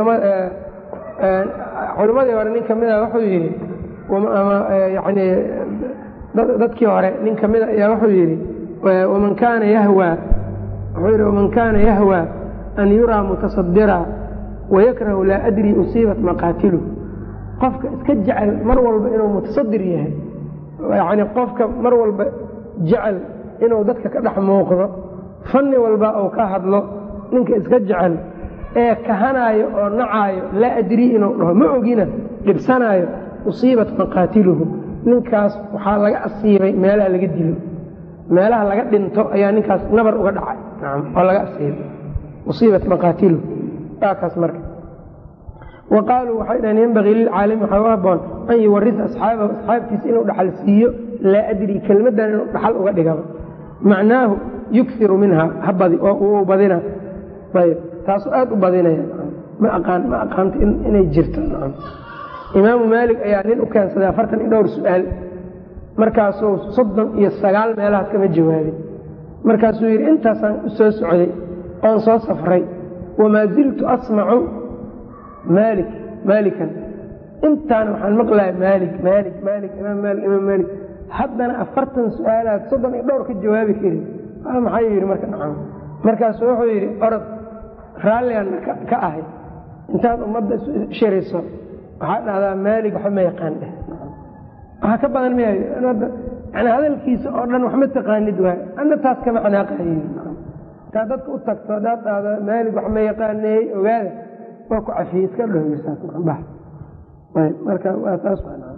culimmadii hore nin ka mida wuxuu yidhi yani dadkii hore nin ka mida ayaa wuxuu yidhi waman kaana yahwaa wuxuu yidhi waman kaana yahwaa an yuraa mutasadira wayakrahu laa adri usiibat maqaatilu qofka iska jecel mar walba inuu mutasadir yahay yani qofka mar walba jecel inuu dadka ka dhex muuqdo fanni walba uu ka hadlo ninka iska jecel ee kahanaayo oo nacaayo laa adrii inuu dhaho ma ogina dhibsanaayo usiibat maqaatiluhu ninkaas waxaa laga asiibay meelaha laga dilo meelaha laga dhinto ayaa ninkaas nabar uga dhacay oo laga asiibay usiibat maqaatiluhu waa kaas marka wa qaaluu waxay dhaheen yembagii lilcaalimi waxaa u haboon an yuwarisa asxaabahu asxaabtiisa inuu dhaxal siiyo laa adrii kelmaddan inuu dhaxal uga dhigaba macnaahu yuksiru minha habadi oo uu badina ayb taasuu aad u badinaya ma aqaan ma aqaanto inay jirto imaamu maalik ayaa nin u keensaday afartan iyo dhowr su-aal markaasuu soddon iyo sagaal meelahaas kama jawaabin markaasuu yidhi intaasaan u soo socday oon soo safray wamaa ziltu asmacu maalik maalikan intaana waxaan maqlaya maalik maalik maalik imaam maalik imaam maalik haddana afartan su-aalaad soddon iyo dhowr ka jawaabi karin maxaa yidhi marka nacam markaasuu wuxuu yidhi orod raalligan ka ahay intaad ummadda shiriso waxaa dhahdaa maalig waxba ma yaqaan dheh waxaa ka badan ma yani hadalkiisa oo dhan wax ma taqaanid waay ana taas kama xanaaqahay intaad dadka u tagto hadaad dhahdo maalig wax ma yaqaaneey ogaada waa ku cafiyey iska dhowsaasbax marka waa taas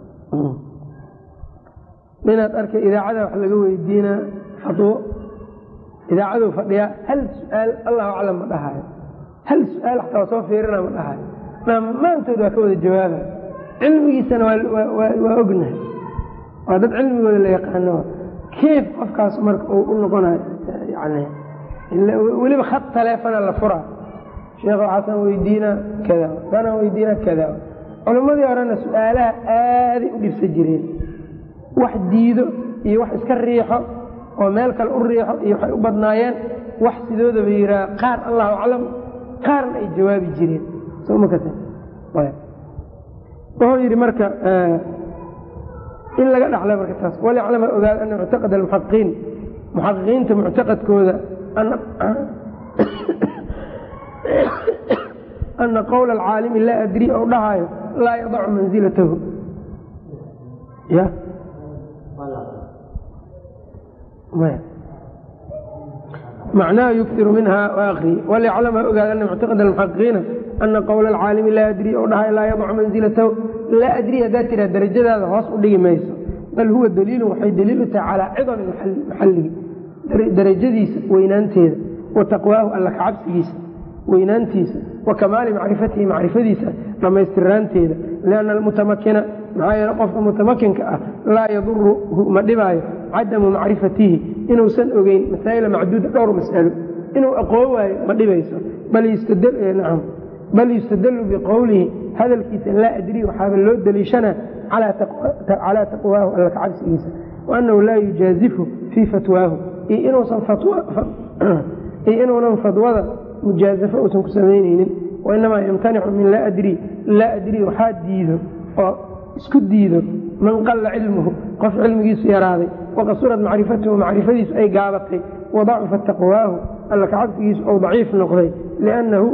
ninaad arkay idaacada wax laga weydiinaa fatwo idaacaduu fadhiyaa hal su-aal allahu aclam ma dhahayo hal su-aal xataa waa soo fiirina ma dhahayo dhammaantood waa ka wada jawaaba cilmigiisana waa ognahay waa dad cilmigooda la yaqaano keef qofkaas marka uu u noqonayo yani weliba khad taleefona la furaa sheekh waxaasaan weydiinaa kada sanaan weydiinaa kada culimmadii horena su-aalaha aaday u dhibsa jireen wax diido iyo wax iska riixo oo meel kale u riixo iyo waxay u badnaayeen wax sidoodaba yiraa qaar allahu aclam qaarna ay jawaabi jireen wuxuu yidhi marka in laga dhaxla marka taas waliclama ogaada ana muctaqad almuxaqiqiin muxaqiqiinta muctaqadkooda ana qowla alcaalimi laa adri ou dhahaayo laa yadacu mansilatahu ya macnaha yukiru minha akri waliclama ogaada ana muctaqad almuxaqiqiina ana qowla alcaalimi laa adri ou dhahayo laa yadacu mansilatahu laa adri haddaad tiraa darajadaada hoos u dhigi mayso bal huwa daliilun waxay daliil u tahay calaa cidami maxalligi darajadiisa weynaanteeda wa taqwaahu alla kacabsigiisa weynaantiisa wa kamaali macrifatihi macrifadiisa dhammaystiraanteeda lianna almutamakina maxaa yeele qofka mutamakinka ah laa yaduruhu ma dhibaayo cadamu macrifatihi inuusan ogeyn masaa'ila macduuda dhowr mas'alo inuu aqoon waayo ma dhibayso nacam bal yustadalu biqowlihi hadalkiisa laa adri waxaaba loo daliishanaa calaa taqwaahu alla kacabsigiisa waanahu laa yujaazifu fii fatwaahu iyo inuunan fadwada mujaazafo uusan ku samaynaynin wainamaa yamtanicu min laa adri laa adri waxaa diido oo isku diido man qalla cilmuhu qof cilmigiisu yaraaday waqasurad macrifatuhu macrifadiisu ay gaabatay wadacufa taqwaahu alla kacabsigiisu ou daciif noqday liannahu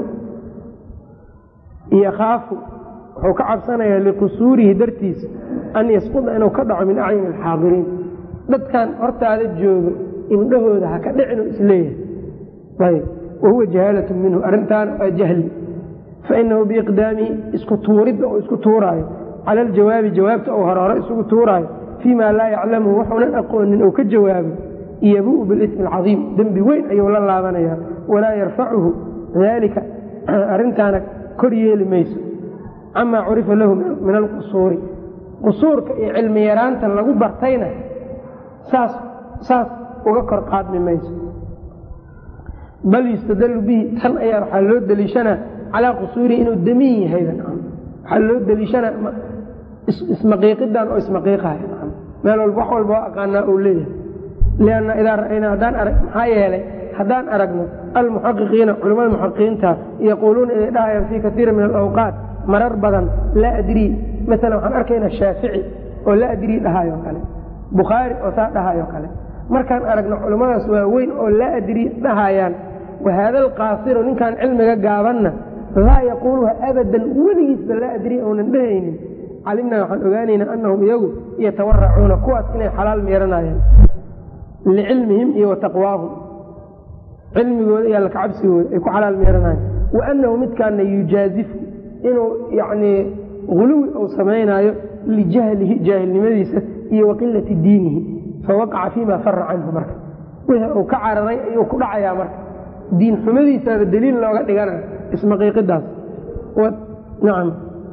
yakaafu wuxuu ka cabsanayaa liqusuurihi dartiisa an yasquda inuu ka dhaco min acyuni alxaadiriin dadkan hortaada joogo indhahooda ha ka dhicinu isleeyahay ayb wahuwa jahaalatu minhu arrintaana waa jahli fainahu biiqdaamihi isku tuuridda uu isku tuuraayo cala aljawaabi jawaabta uu hore hore isugu tuuraayo fii ma laa yaclamuhu waxuunan aqoonin uu ka jawaabo yabuu bilismi alcadiim dembi weyn ayuu la laabanayaa walaa yarfacuhu daalika arrintaana kor yeeli mayso camaa curifa lahu min alqusuuri qusuurka iyo cilmi yaraanta lagu bartayna saas saas uga kor qaadmi mayso bal yustadalu bihi tan ayaa waxaa loo deliishanaa calaa qusuurihi inuu damiin yahayba waxaa loo deliishanaa ismaqiiqidan oo ismaqiiqahay meel walba wax walba waa aqaanaa uu leeyahay lianna idaa ra'aynaa haddaan arag maxaa yeelay haddaan aragno almuxaqiqiina culimmada muxaqiqiinta yaquuluuna inay dhahayaan fii kaiira min alawqaat marar badan laa adrii maala waxaan arkaynaa shaafici oo laa adrii dhahayo kale bukhaari oo saa dhahayo kale markaan aragno culimmadaas waa weyn oo laa adrii dhahayaan wahaada alqaasiru ninkaan cilmiga gaabanna laa yaquuluha abadan weligiisba laa adrii ounan dhehaynin calimnaa waxaan ogaanaynaa annahum iyagu yatawaracuuna kuwaas inay xalaal meeranayaan licilmihim iyo wa taqwaahum cilmigooda iyo alla kacabsigooda ay ku xalaal meeranayan wa annahu midkaana yujaazifu inuu yacnii huluwi uu samaynaayo lijahlihi jaahilnimadiisa iyo wa qilati diinihi fawaqaca fiima fara canhu marka wixii uu ka cararay ayuu ku dhacayaa marka diin xumadiisaaba daliil looga dhiganayo ismaqiiqidaas nacam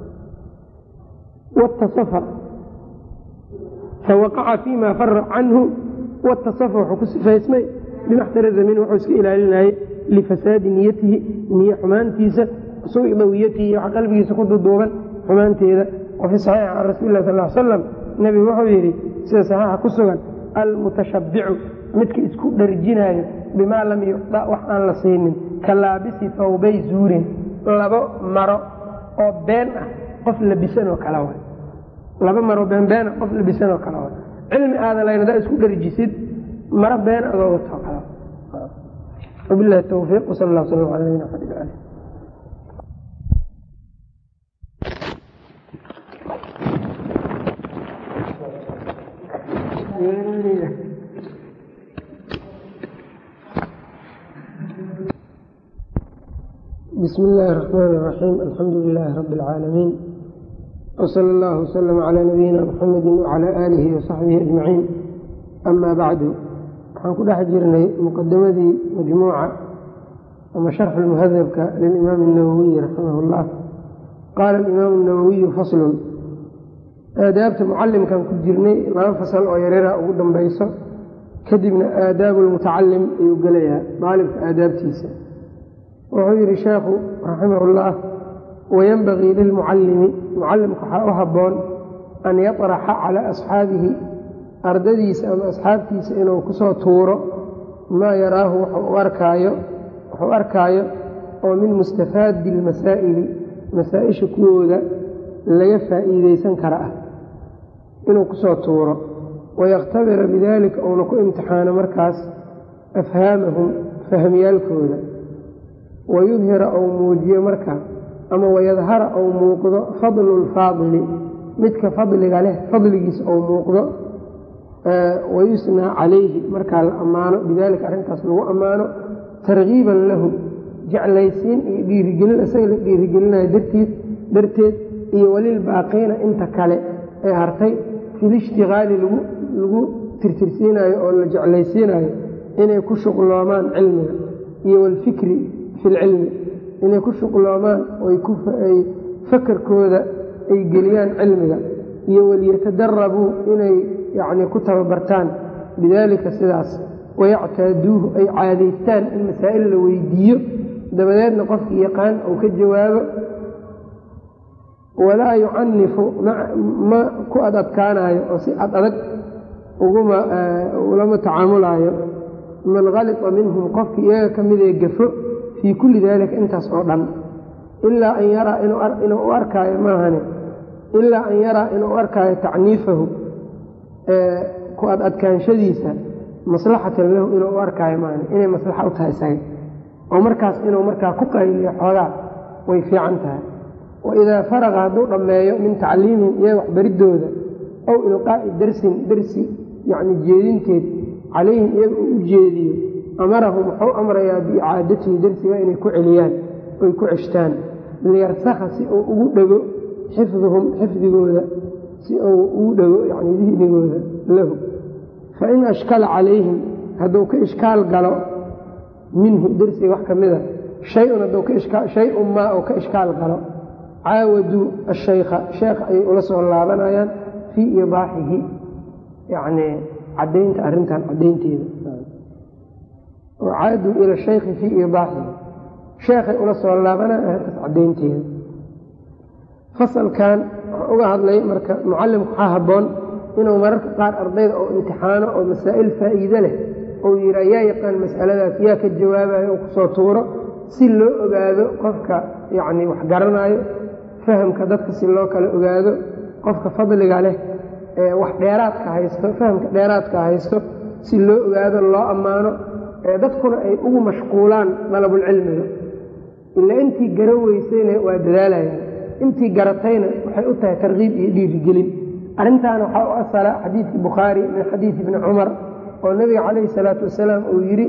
watasafa fawaqaca fiima fara canhu watasafa wuxuu ku sifaysmay bimaxtaraza min wuxuu iska ilaalinayay lifasaadi niyatihi niye xumaantiisa suui dawiyatihi waxa qalbigiisa ku duduuban xumaanteeda wa fii saxiixi can rasuuli lah sal salam nebigu wuxuu yidhi sida saxiixa ku sugan almutashabbicu midka isku dharjinaayo bimaa lam yucda wax aan la siinin ka laabisi fawbay zuurin labo maro oo been ah qof labisanoo kale wa laba maro beenbeena qof labisanoo kale wa cilmi aadan layn hadaa isku dharjisid maro been adoo watoo kale wabilahi towfiiq wsal allah sal ala nabina xamd ali bsm اllahi الرحmn الرaxيim alxamdu لilaahi rab اlcaalamiin wslى اllah wslm عlى nabiyina mxamedi wعlى aalihi وصaxbihi aجmaciin ama bacdu waxaan ku dhex jirnay muqadamadii majmuuca ama sharxu lmuhadabka lilimaam الnawowiyi raximah اllah qaala alimaam الnawowiyu faslun aadaabta mucalimkan ku jirnay laba fasal oo yaryara ugu dambayso kadibna aadaabu lmutacalim ayuu gelayaa daalibka aadaabtiisa wuxuu yidhi sheekhu raximah اllah wayenbagii lilmucalimi mucalimka waxaa u habboon an yaطraxa calaa asxaabihi ardadiisa ama asxaabtiisa inuu kusoo tuuro maa yaraahu wuxuu arkaayo oo min mustafaadi اlmasaa'ili masaa-isha kuwooda laga faa'iideysan kara ah inuu kusoo tuuro wayakhtabira bidalika uuna ku imtixaano markaas afhaamahum fahmyaalkooda wayudhira ou muujiyo marka ama wayadhara ou muuqdo fadlu lfaadili midka fadliga leh fadligiisa ou muuqdo wayusnaa calayhi markaa la ammaano bidaalika arrintaas lagu ammaano targiiban lahu jeclaysiin iyo dhiirigelin isaga la dhiirigelinayo dartiid darteed iyo walilbaaqiina inta kale ee hartay filishtigaali lagu tirtirsiinayo oo la jeclaysiinayo inay ku shuqloomaan cilmiga iyo walfikri fi lcilmi inay ku shuqloomaan ay fakarkooda ay geliyaan cilmiga iyo waliyatadarabuu inay yacni ku tababartaan bidaalika sidaas wayactaaduuhu ay caadaystaan in masaa'il la weydiiyo dabadeedna qofkii yaqaan uu ka jawaabo walaa yucanifu ma ku ad adkaanayo oo si ad adag ulama tacaamulaayo man kalita minhum qofkii iyaga ka midee gafo fii kulli daalika intaas oo dhan ilaa an yaraa inuu u arkaayo maahane ilaa an yaraa inuu u arkaayo tacniifahu ku ad adkaanshadiisa maslaxatan lahu inuu u arkaayo maahane inay maslaxa u tahay isaga oo markaas inuu markaa ku qayliyo xoogaa way fiican tahay waidaa faraqa hadduu dhammeeyo min tacliimihim iyaga waxbaridooda ow ilqaa'i darsin darsi yacni jeedinteed calayhim iyaga uu u jeediyo amarahum wuxuu amrayaa biicaadatihi darsiga inay ku celiyaan oy ku ceshtaan liyarsakha si uu ugu dhego xifduhum xifdigooda si uu ugu dhego yani dihnigooda lahu fain ashkala calayhim hadduu ka ishkaal galo minhu darsiga wax ka mida shay-un hadduu shay-un maa oo ka ishkaal galo caawaduu ashaykha sheekha ayay ula soo laabanayaan fii ibaaxihi yacnii caddaynta arrintan caddaynteeda caaduu ila shaykhi fii ibaaxihi sheekhay ula soo laabanayaan arrintaas caddaynteeda fasalkan waxaa uga hadlay marka mucallimku waxaa habboon inuu mararka qaar ardayda oo imtixaano oo masaa'il faa'iide leh ou yidhaa yaa yaqaan mas'aladaas yaa ka jawaabayo oo kusoo tuuro si loo ogaado qofka yacni wax garanaayo fahamka dadka si loo kala ogaado qofka fadliga leh ee wax dheeraadka haysto fahamka dheeraadka haysto si loo ogaado loo ammaano ee dadkuna ay ugu mashquulaan dalabulcilmiga ilaa intii garan weysayna waa dadaalayaan intii garatayna waxay u tahay tarkiib iyo dhiirigelin arrintaana waxaa u asala xadiidkii bukhaari min xadiidi ibni cumar oo nebiga calayhi salaatu wasalaam uu yidhi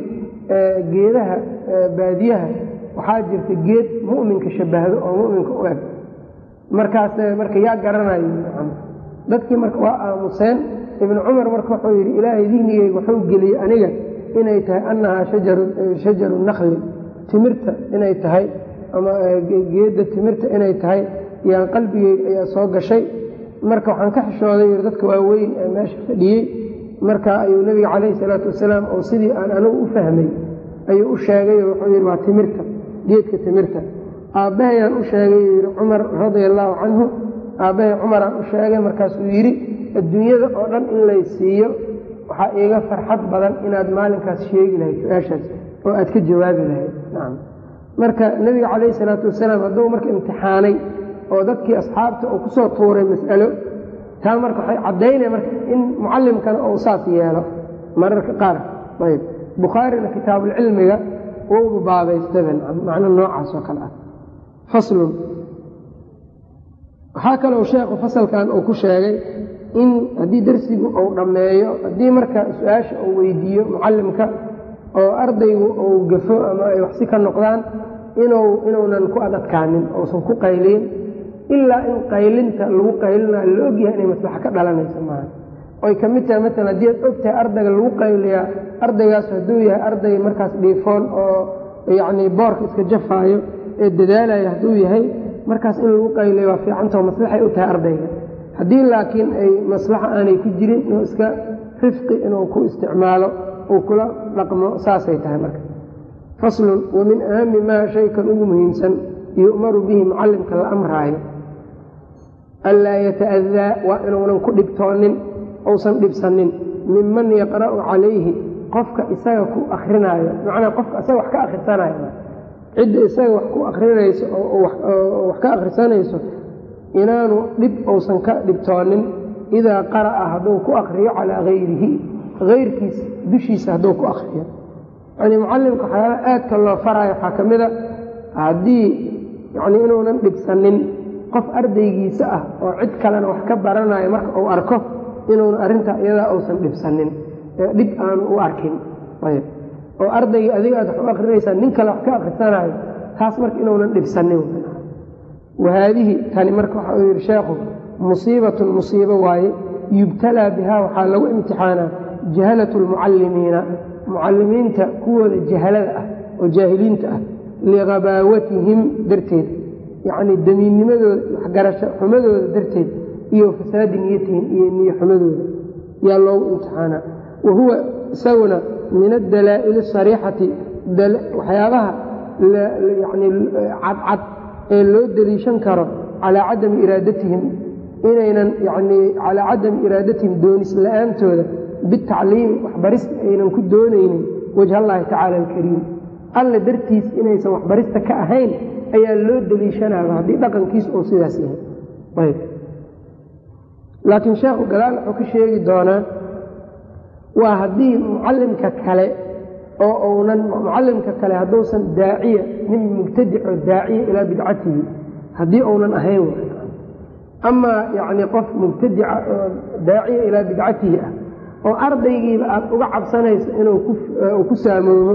geedaha baadiyaha waxaa jirta geed mu'minka shabahdo oo mu'minka u eg markaas marka yaa garanayo dadkii marka waa aamuseen ibnu cumar marka wuxuu yidhi ilaahay dihnigeyga wuxuu geliyey aniga inay tahay annahaa shajaru nakli timirta inay tahay ama geedda timirta inay tahay yaan qalbigeyga ayaa soo gashay marka waxaan ka xishooday yii dadka waaweyn ee meesha fadhiyey marka ayuu nebiga calayhi salaatu wasalaam oo sidii aan anigu u fahmay ayuu u sheegay wuxuu yidhi waa timirta geedka timirta aabbahayaan u sheegay yidhi cumar radia allaahu canhu aabbahay cumaraan u sheegay markaasuu yidhi adduunyada oo dhan in lay siiyo waxaa iiga farxad badan inaad maalinkaas sheegi lahayd su-aashaas oo aad ka jawaabi lahayd nacam marka nebiga calayhi salaatu wasalaam hadduu marka imtixaanay oo dadkii asxaabta uu ku soo tuuray mas'alo taa marka waxay caddaynaya marka in mucallimkana ou saas yeelo mararka qaar ayb bukhaarina kitaabulcilmiga wouba baabaystaba macno noocaas oo kale ah faslun waxaa kaloo sheekhu fasalkan uu ku sheegay in haddii darsigu uu dhammeeyo haddii marka su-aasha uu weydiiyo mucallimka oo ardaygu uu gafo ama ay waxsi ka noqdaan inuu inuunan ku adadkaanin uusan ku qayliin ilaa in qaylinta lagu qaylinayo la ogyahay inay maslaxa ka dhalanayso maaha oy ka mid tahay maalan haddii aad og tahay ardayga lagu qayliyaa ardaygaas hadduu yahay arday markaas dhiifoon oo yacnii boorka iska jafaayo ee dadaalaya hadduu yahay markaas in lagu qayliyo waa fiicantao maslaxay u tahay ardayga haddii laakiin ay maslaxa aanay ku jirin inuu iska rifqi inuu ku isticmaalo uu kula dhaqmo saasay tahay marka faslun wa min ahami maa shaykan ugu muhiimsan yu'maru bihi mucallimka la amraayo anlaa yata'adaa waa inuunan ku dhibtoonin uusan dhibsanin minman yaqra'u calayhi qofka isaga ku akrinaayo macnaa qofka isaga wax ka akhrisanayo cidda isaga wax ku akrinayso oo wax ka akhrisanayso inaanu dhib uusan ka dhibtoonin idaa qara'a hadduu ku akriyo calaa hayrihi hayrkiisa dushiisa hadduu ku akriyo yanii mucallimka waxyaalaha aadka loo faraayo waxaa ka mid a haddii yanii inuunan dhibsanin qof ardaygiisa ah oo cid kalena wax ka baranayo marka uu arko inuuna arrintaa iyadaa uusan dhibsanin ee dhib aanu u arkin ayb oo ardaygii adiga aad wax u akrinaysaa nin kale wax ka akhrisanaayo taas marka inuunan dhibsanin wahaadihi tani marka waxa uu yidhi sheekhu musiibatun musiibo waaye yubtalaa bihaa waxaa lagu imtixaanaa jahalatu lmucallimiina mucallimiinta kuwooda jahalada ah oo jaahiliinta ah liqabaawatihim darteed yacnii damiinnimadooda waxgarasho xumadooda darteed iyo fasaadi niyatihim iyo niyo xumadooda yaa loogu imtixaanaa wa huwa isaguna min addalaa'ili asariixati waxyaabaha yani cadcad ee loo deliishan karo calaa cadami iraadatihim inaynan yani calaa cadami iraadatihim doonis la-aantooda bitacliimi waxbarista aynan ku doonaynin wajha allaahi tacaala alkariim alle dartiis inaysan waxbarista ka ahayn ayaa loo deliishanaaba haddii dhaqankiis uu sidaas yahay ayb laakiin sheekhu gadaal wuxuu ka sheegi doonaa waa haddii mucallimka kale oo uunan mucallimka kale hadduusan daaciya nin mubtadico daaciya ilaa bidcatihi haddii uunan ahayn w amaa yacni qof mubtadica oo daaciya ilaa bidcatihi ah oo ardaygiiba aad uga cabsanayso inuu ku saamoobo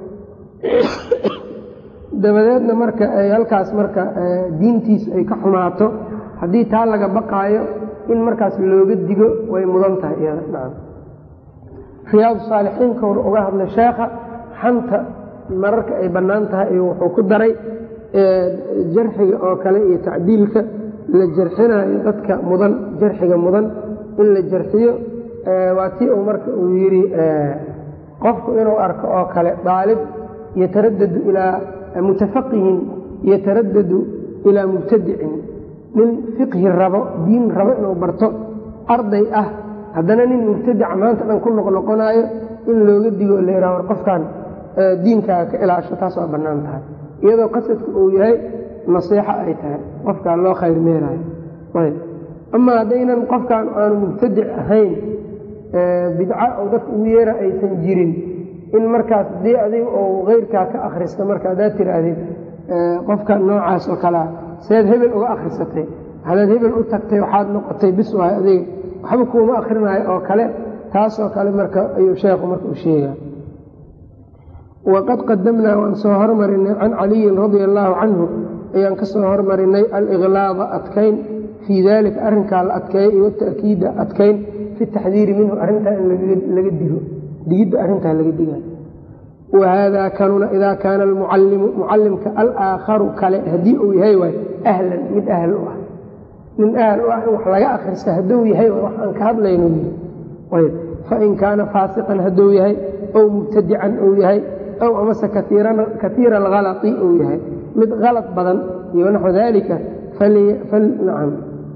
dabadeedna marka ay halkaas marka diintiisu ay ka xumaato haddii taa laga baqaayo in markaas looga digo way mudan tahay iyada nacam riyaadu saalixiinka hor uga hadlay sheekha xanta mararka ay bannaan tahay iyo wuxuu ku daray jarxiga oo kale iyo tacdiilka la jarxinayo dadka mudan jarxiga mudan in la jarxiyo waa tii uu marka uu yidhi qofku inuu arko oo kale daalib yataradadu ilaa mutafaqihin yataradadu ilaa mubtadicin nin fiqhi rabo diin rabo inuu barto arday ah haddana nin mubtadica maanta dhan ku noqnoqonaayo in looga digo la yidhaha war qofkan diinkaaga ka ilaasho taas waa bannaan tahay iyadoo qasadku uu yahay nasiixo ay tahay qofkaa loo khayr meelaayo ayb ama haddaynan qofkan aanu mubtadic ahayn bidca oo dadka ugu yeera aysan jirin in markaas dii adiga oo keyrkaa ka akhristo marka haddaad tiraahdid qofka noocaas oo kalea seed hebel uga akhrisatay hadaad hebel u tagtay waxaad noqotay bis waay adiga waxba kuuma akrinaayo oo kale taasoo kale marka ayuu sheekhu marka u sheega waqad qadamnaa waan soo hormarinay can caliyin radia allaahu canhu ayaan ka soo hormarinay aliqlaada adkayn fii dalika arrinkaa la adkeeya iyo wata'kiida adkayn fi taxdiiri minhu arrintaa in laga digo digidda arrintaa laga diga wahaadaa kanuna idaa kaana almucallimu mucallimka alaakharu kale haddii uu yahay waay ahlan mid ahl u ah nin ahl u ah in wax laga akrista hadduu yahay wax aan ka hadlayno yii ayb fain kaana faasiqan hadduu yahay ow mubtadican uu yahay ow amase katiira alhalai uu yahay mid halad badan iyo naxwu dalika nacam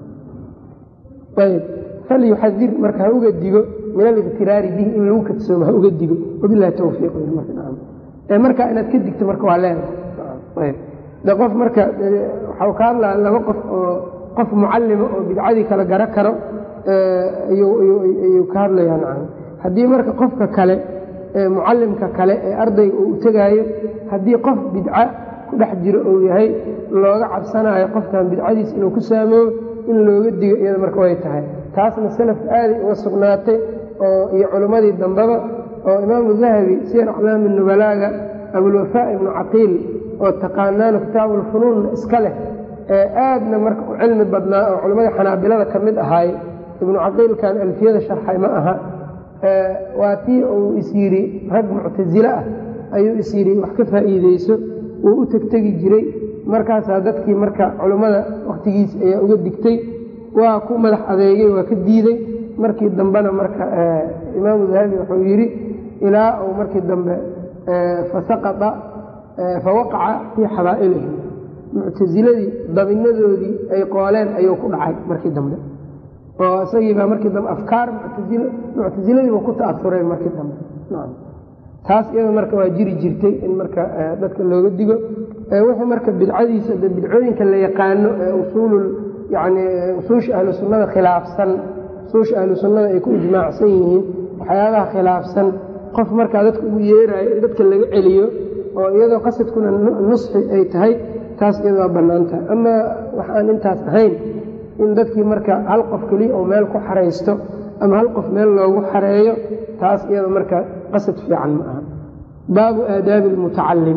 ayb falyuxadir marka ha uga digo min aliqtiraari bihi in lagu kadsoomo ha uga digo wabilahi towfiiq marka inaad ka digto marka waa leedahay de qof marka waxau ka hadlaa laba qof oo qof mucallima oo bidcadii kala garo karo ayuu ka hadlayaa nacam haddii marka qofka kale mucallimka kale ee ardayga uu tegaayo haddii qof bidca ku dhex jiro uu yahay looga cabsanaayo qofkan bidcadiisa inuu ku saamoobo in looga digo iyada marka way tahay taasna salafka aaday uga sugnaatay oo iyo culimmadii dambeba oo imaamu dahabi siyar aclaami nubalaaga abulwafaa ibnu caqiil oo taqaanaano kitaabulfunuunna iska leh ee aadna marka u cilmi badnaa oo culimmadii xanaabilada ka mid ahaay ibnu caqiilkan alfiyada sharxay ma aha waa tii uu is yidhi rag muctasile ah ayuu is yidhi wax ka faa'iideyso wuu u tegtegi jiray markaasaa dadkii marka culimmada wakhtigiisa ayaa uga digtay waa ku madax adeegay waa ka diiday markii dambena marka imaamu dahabi wuxuu yidhi ilaa uu markii dambe fasaqaa fawaqaca fii xabaa'ilihi muctasiladii dabinadoodii ay qooleen ayuu ku dhacay markii dambe oo isagiibaa markii dambe afkaar muctasiladiiba ku ta'asuray markii dambe taas iyada marka waa jiri jirtay in marka dadka looga digo wixii marka bidcadiisa bidcooyinka la yaqaano ee usuul yani usuusha ahlu sunnada khilaafsan usuusha ahlu sunnada ay ku ijmaacsan yihiin waxyaabaha khilaafsan qof markaa dadka ugu yeeraayo in dadka laga celiyo oo iyadoo qasadkuna nusxi ay tahay taas iyada waa bannaan tahay amaa wax aan intaas ahayn in dadkii marka hal qof keliya oo meel ku xaraysto ama hal qof meel loogu xareeyo taas iyada marka qasad fiican ma aha baabu aadaabi almutacalim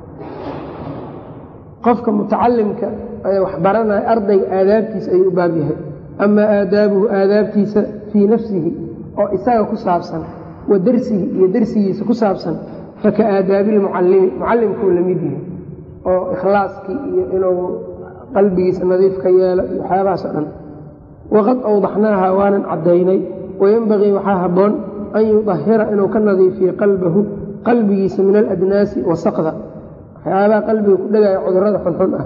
qofka mutacalimka ee wax baranaya ardayga aadaabtiisa ayuu u baab yahay amaa aadaabuhu aadaabtiisa fii nafsihi oo isaga ku saabsan wa darsihi iyo darsigiisa ku saabsan faka aadaabi lmucalimi mucalimkuu la mid yahay oo ikhlaaskii iyo inuu qalbigiisa nadiif ka yeelo iyo waxyaabahaas o dhan waqad awdaxnaaha waanan caddaynay wayenbagii waxaa habboon an yudahira inuu ka nadiifiyo qalbahu qalbigiisa min aladnaasi wasaqda waxyaabaha qalbiga ku dhegaya cudurada xunxun ah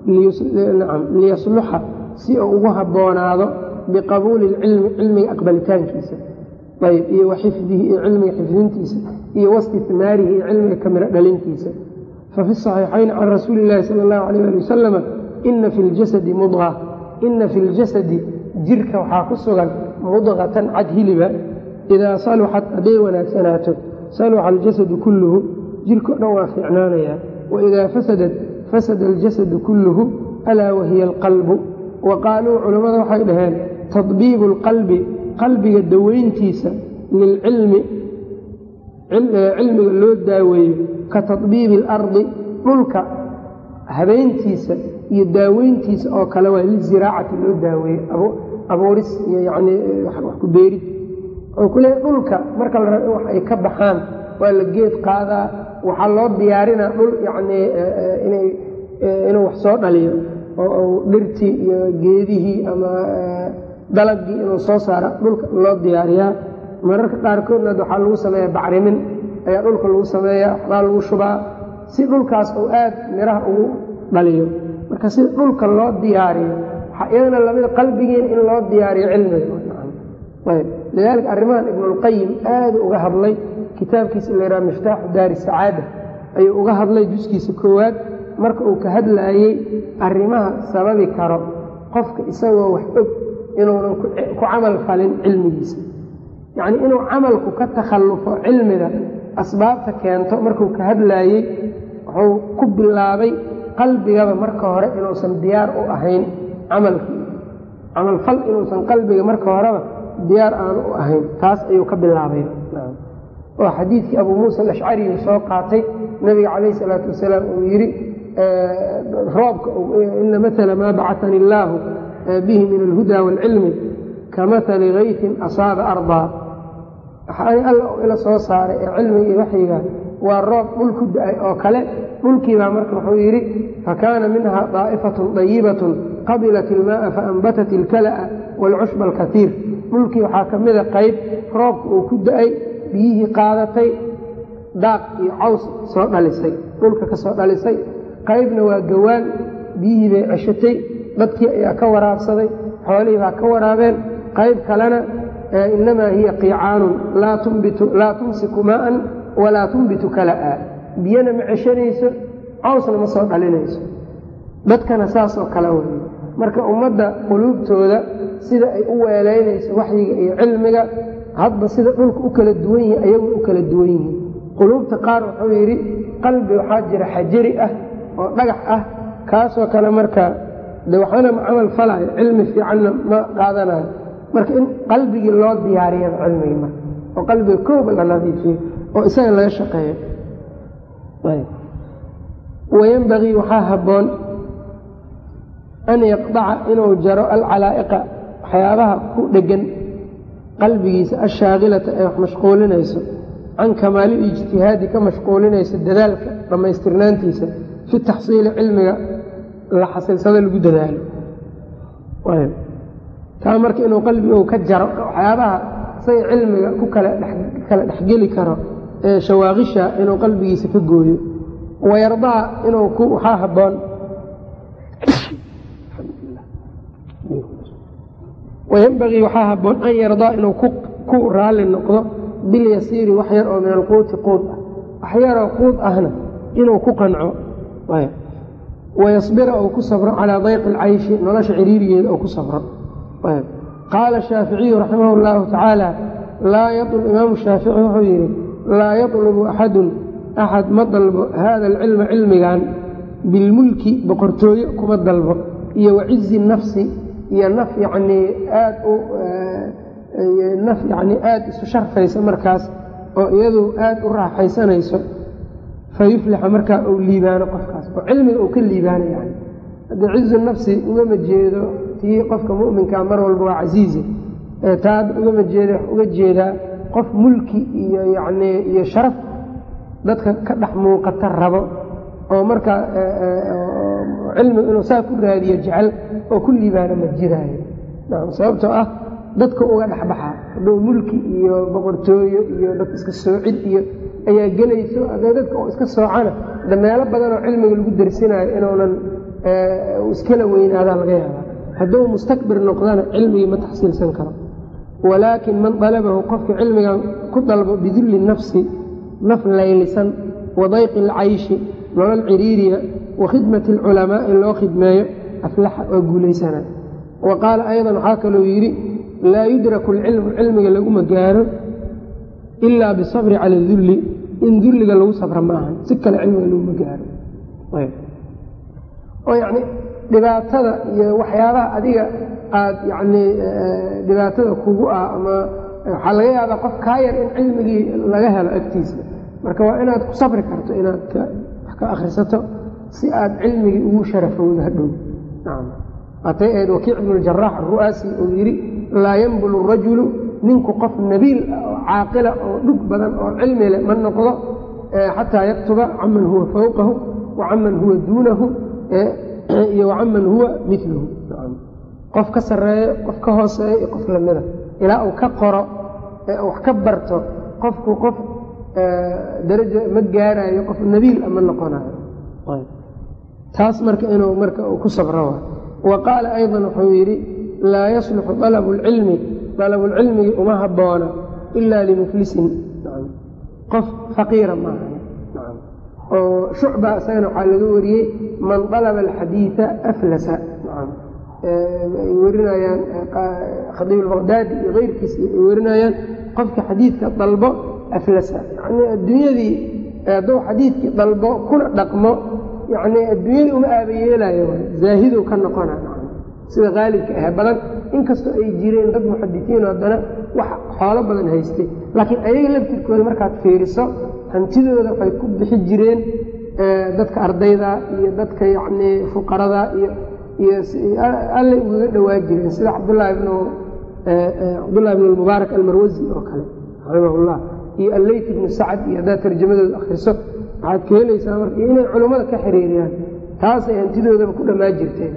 liyasluxa si uu ugu habboonaado biqabuuli lcilmi cilmiga aqbalitaankiisa ayb iyo wa xifdihi iyo cilmiga xifdintiisa iyo wastihmaarihi iyo cilmiga kamiro dhalintiisa fafi saxiixayn can rasuuli illaahi sala allahu alayh ali wasalama ina fi ljasadi mudqa ina fi ljasadi jirka waxaa ku sugan mudqatan cad hiliba idaa saluxat hadday wanaagsanaato saluxa aljasadu kulluhu jirko dhan waa fiicnaanayaa waidaa fasadat fasada aljasadu kulluhu alaa wahiya alqalbu wa qaaluu culammada waxay dhaheen tadbiibu alqalbi qalbiga daweyntiisa lilcilmi cilmiga loo daaweeyo ka tadbiibi alardi dhulka habeyntiisa iyo daaweyntiisa oo kale waa liziraacati loo daaweeyo abuuris iyo yani wax ku beerid oo kule dhulka marka la rabo in wax ay ka baxaan waa la geed qaadaa waxaa loo diyaarinaa dhul yani inuu wax soo dhaliyo oo dhirtii iyo geedihii ama dalagii inuu soo saara dhulka loo diyaariyaa mararka qaarkoodna waxaa lagu sameeya bacrimin ayaa dhulka lagu sameeya waxbaa lagu shubaa si dhulkaas uu aad miraha ugu dhaliyo marka si dhulka loo diyaariyo waxaa iyadana lamida qalbigiina in loo diyaariyo cilmiga ayb lidaalika arrimahan ibnulqayim aadu uga hadlay kitaabkiisa la yidhaha miftaaxu daari sacaada ayuu uga hadlay juskiisa koowaad marka uu ka hadlaayey arrimaha sababi karo qofka isagoo wax og inuunan ku camal falin cilmigiisa yacnii inuu camalku ka takhallufo cilmiga asbaabta keento markuu ka hadlaayey wuxuu ku bilaabay qalbigaba marka hore inuusan diyaar u ahayn camalkii camalfal inuusan qalbiga marka horeba diyaar aanu u ahayn taas ayuu ka bilaabay oo xadiidkii abuu muusa alashcariyu soo qaatay nabiga calayh salaatu wasalaam uu yidhi roobka ina maala maa bacatani illaahu bihi min alhuda waalcilmi ka maali kayfin asaaba ardaa waxaani alla ila soo saaray ee cilmiga iyo waxyiga waa roob dhul ku da-ay oo kale dhulkiibaa marka wuxuu yidhi fakaana minha daa'ifatun dayibatun qabilat ilmaaa faanbatat ilkala'a waalcushba alkaiir dhulkii waxaa ka mida qayb roobka uu ku da-ay biyihii qaadatay daaq iyo caws soo dhalisay dhulka ka soo dhalisay qaybna waa gawaan biyihii bay ceshatay dadkii ayaa ka waraabsaday xoolihii baa ka waraabeen qayb kalena inamaa hiya qiicaanun laa tumsiku maaan walaa tunbitu kala'a biyana ma ceshanayso cawsna ma soo dhalinayso dadkana saasoo kale wey marka ummadda quluubtooda sida ay u weelaynayso waxyiga iyo cilmiga hadba sida dhulka u kala duwan yihi ayagu u kala duwan yihiin quluubta qaar wuxuu yidhi qalbi waxaa jira xajari ah oo dhagax ah kaasoo kale marka de waxaana ma camal falayo cilmi fiicanna ma qaadanayo marka in qalbigii loo diyaariyaba cilmigii marka oo qalbiga kooba la nadiifiyo oo isaga laga shaqeeyo wayanbagii waxaa habboon an yaqdaca inuu jaro alcalaa'iqa waxyaabaha ku dhegan qalbigiisa ashaakilata ee wax mashquulinayso can kamaali ijtihaadi ka mashquulinaysa dadaalka dhammaystirnaantiisa fi taxsiili cilmiga la xasilsado lagu dadaalo taa marka inuu qalbigu ka jaro waxyaabaha say cilmiga ku kala dhexgeli karo ee shawaaqisha inuu qalbigiisa ka gooyo wayardaa inuu waxaa habboon wayanbagii waxaa habboon an yardaa inuu ku raalli noqdo bilyasiiri wax yar oo min alquuti quud ah wax yaroo quud ahna inuu ku qanco wayasbira uu ku sabro calaa dayqi alcayshi nolosha ciriirigeeda uu ku sabro qaala shaaficiyu raximah اllahu tacaala imaamu shaafici wuxuu yidhi laa yatlubu axadun axad ma dalbo hada alcilma cilmigan bilmulki boqortooyo kuma dalbo iyo wacizi nafsi iyo naf yanii aad u naf yanii aada isu sharfaysa markaas oo iyadu aada u raaxaysanayso fayuflixa markaa uu liibaano qofkaas oo cilmiga uu ka liibaano yani haddii cizu nafsi ugama jeedo tii qofka muminka mar walba waa casiize taad ugama jeeda uga jeedaa qof mulki iyo yanii iyo sharaf dadka ka dhex muuqata rabo oo markaa cilmiga inuu saa ku raadiyo jecel oo ku liibaano ma jiraayo nam sababtoo ah dadka uga dhexbaxaa hadduu mulki iyo boqortooyo iyo dad iska soocid iyo ayaa gelayso haddee dadka oo iska soocana de meelo badanoo cilmiga lagu darsinayo inuunan iskala weynaadaa laga yaabaa hadduu mustakbir noqdana cilmigii ma taxsiilsan karo walaakin man dalabahu qofka cilmigan ku dalbo bidulli nafsi naf laylisan wa dayqi alcayshi nolol ciriiriya wa khidmati alculamaa in loo khidmeeyo aflaxa oo guulaysana wa qaala aydan waxaa kaloo yidhi laa yudraku alcilmu cilmiga laguma gaaro ilaa bisabri cala dulli in dulliga lagu sabra ma ahan si kale cilmiga laguma gaaro oo yacni dhibaatada iyo waxyaabaha adiga aad yacnii dhibaatada kugu ah ama waxaa laga yaabaa qof kaa yar in cilmigii laga helo agtiisa marka waa inaad ku sabri karto inaad wax ka akhrisato si aad cilmigii ugu sharafowdo hadhow nacam waatay ahayd wakiic ibnu ljarax aru'aasi uu yidhi laa yanbulu rajulu ninku qof nabiil ah oo caaqila oo dhug badan oo cilmi leh ma noqdo xataa yaktuba caman huwa fawqahu wa caman huwa duunahu iyo wacaman huwa miluhu qof ka sarreeyo qof ka hooseeyo iyo qof lamida ilaa uu ka qoro ee wax ka barto qofku qof daraja ma gaarayo qof nabiil a ma noqonayo taas marka inuu marka uu ku sabro wa wa qaala aydan wuxuu yidhi laa yasluxu dalabu lcilmi dalabulcilmigi uma habboona ilaa limuflisin qof faqiira maaha oo shucba isagana waxaa laga wariyey man dalaba alxadiida aflasa ay werinayaan khadiib albaqdaadi iyo keyrkiisa ay werinayaan qofka xadiidka dalbo aflasa yani adduunyadii hadduu xadiidkii dalbo kuna dhaqmo yani adduunyadii uma aabayeelayo zaahidow ka noqona sida qaalibka ah badan inkastoo ay jireen dad muxadisiin haddana wax xoolo badan haystay laakiin ayaga laftirkooda markaad fiiriso hantidooda waxay ku bixi jireen dadka ardayda iyo dadka yacnii fuqarada iyo iyo allay ugaga dhowaa jireen sida cabdullaahi ibnu cabdullahi ibnu lmubaarak almarwasi oo kale raximahullah iyo alleyt ibnu sacad iyo haddaad tarjamadooda akhriso waxaad ka helaysaa marka iyo inay culummada ka xiriiriyaan taasay hantidoodaba ku dhammaa jirteen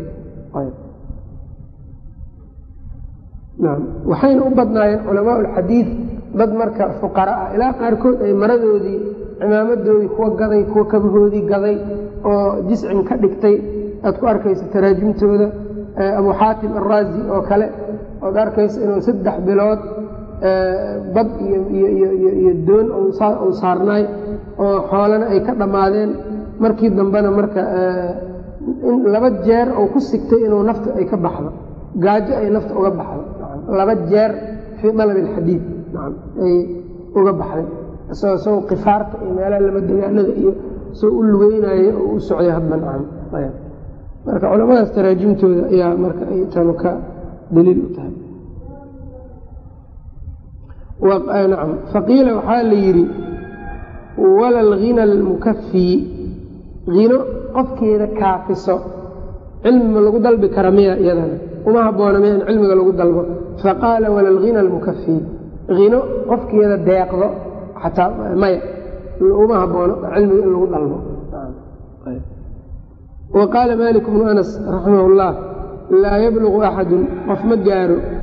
waxayna u badnaayeen culamaa ulxadiid dad marka fuqara ah ilaa qaarkood ay maradoodii cimaamadoodii kuwa gaday kuwa kabahoodii gaday oo jiscin ka dhigtay aad ku arkaysa taraajimtooda abu xaatim araazi oo kale oad arkaysa inuu saddex bilood bad iyo doon uu saarnaay oo xoolana ay ka dhammaadeen markii dambena marka laba jeer uu ku sigtay inuu nafta ay ka baxdo gaajo ay nafta uga baxdo laba jeer fii dalab alxadiid ay uga baxday isagoo isagoo kifaarta iyo meelaha lama degaanada iyo isagoo u lugeynaayo oo u socday hadba nacam marka culamadaas taraajimtooda ayaa marka ay tanu ka daliil u tahay nacam faqiila waxaa la yidhi wala alghina almukafii hino qofkeeda kaafiso cilmi ma lagu dalbi kara miya iyadana uma habboona miya in cilmiga lagu dalbo faqaala wala alghina almukafii hino qofkeeda deeqdo xataa maya uma haboono cilmiga in lagu dalbo wa qaala malik bnu anas raximah اllah laa yablugu axadun qof ma gaaro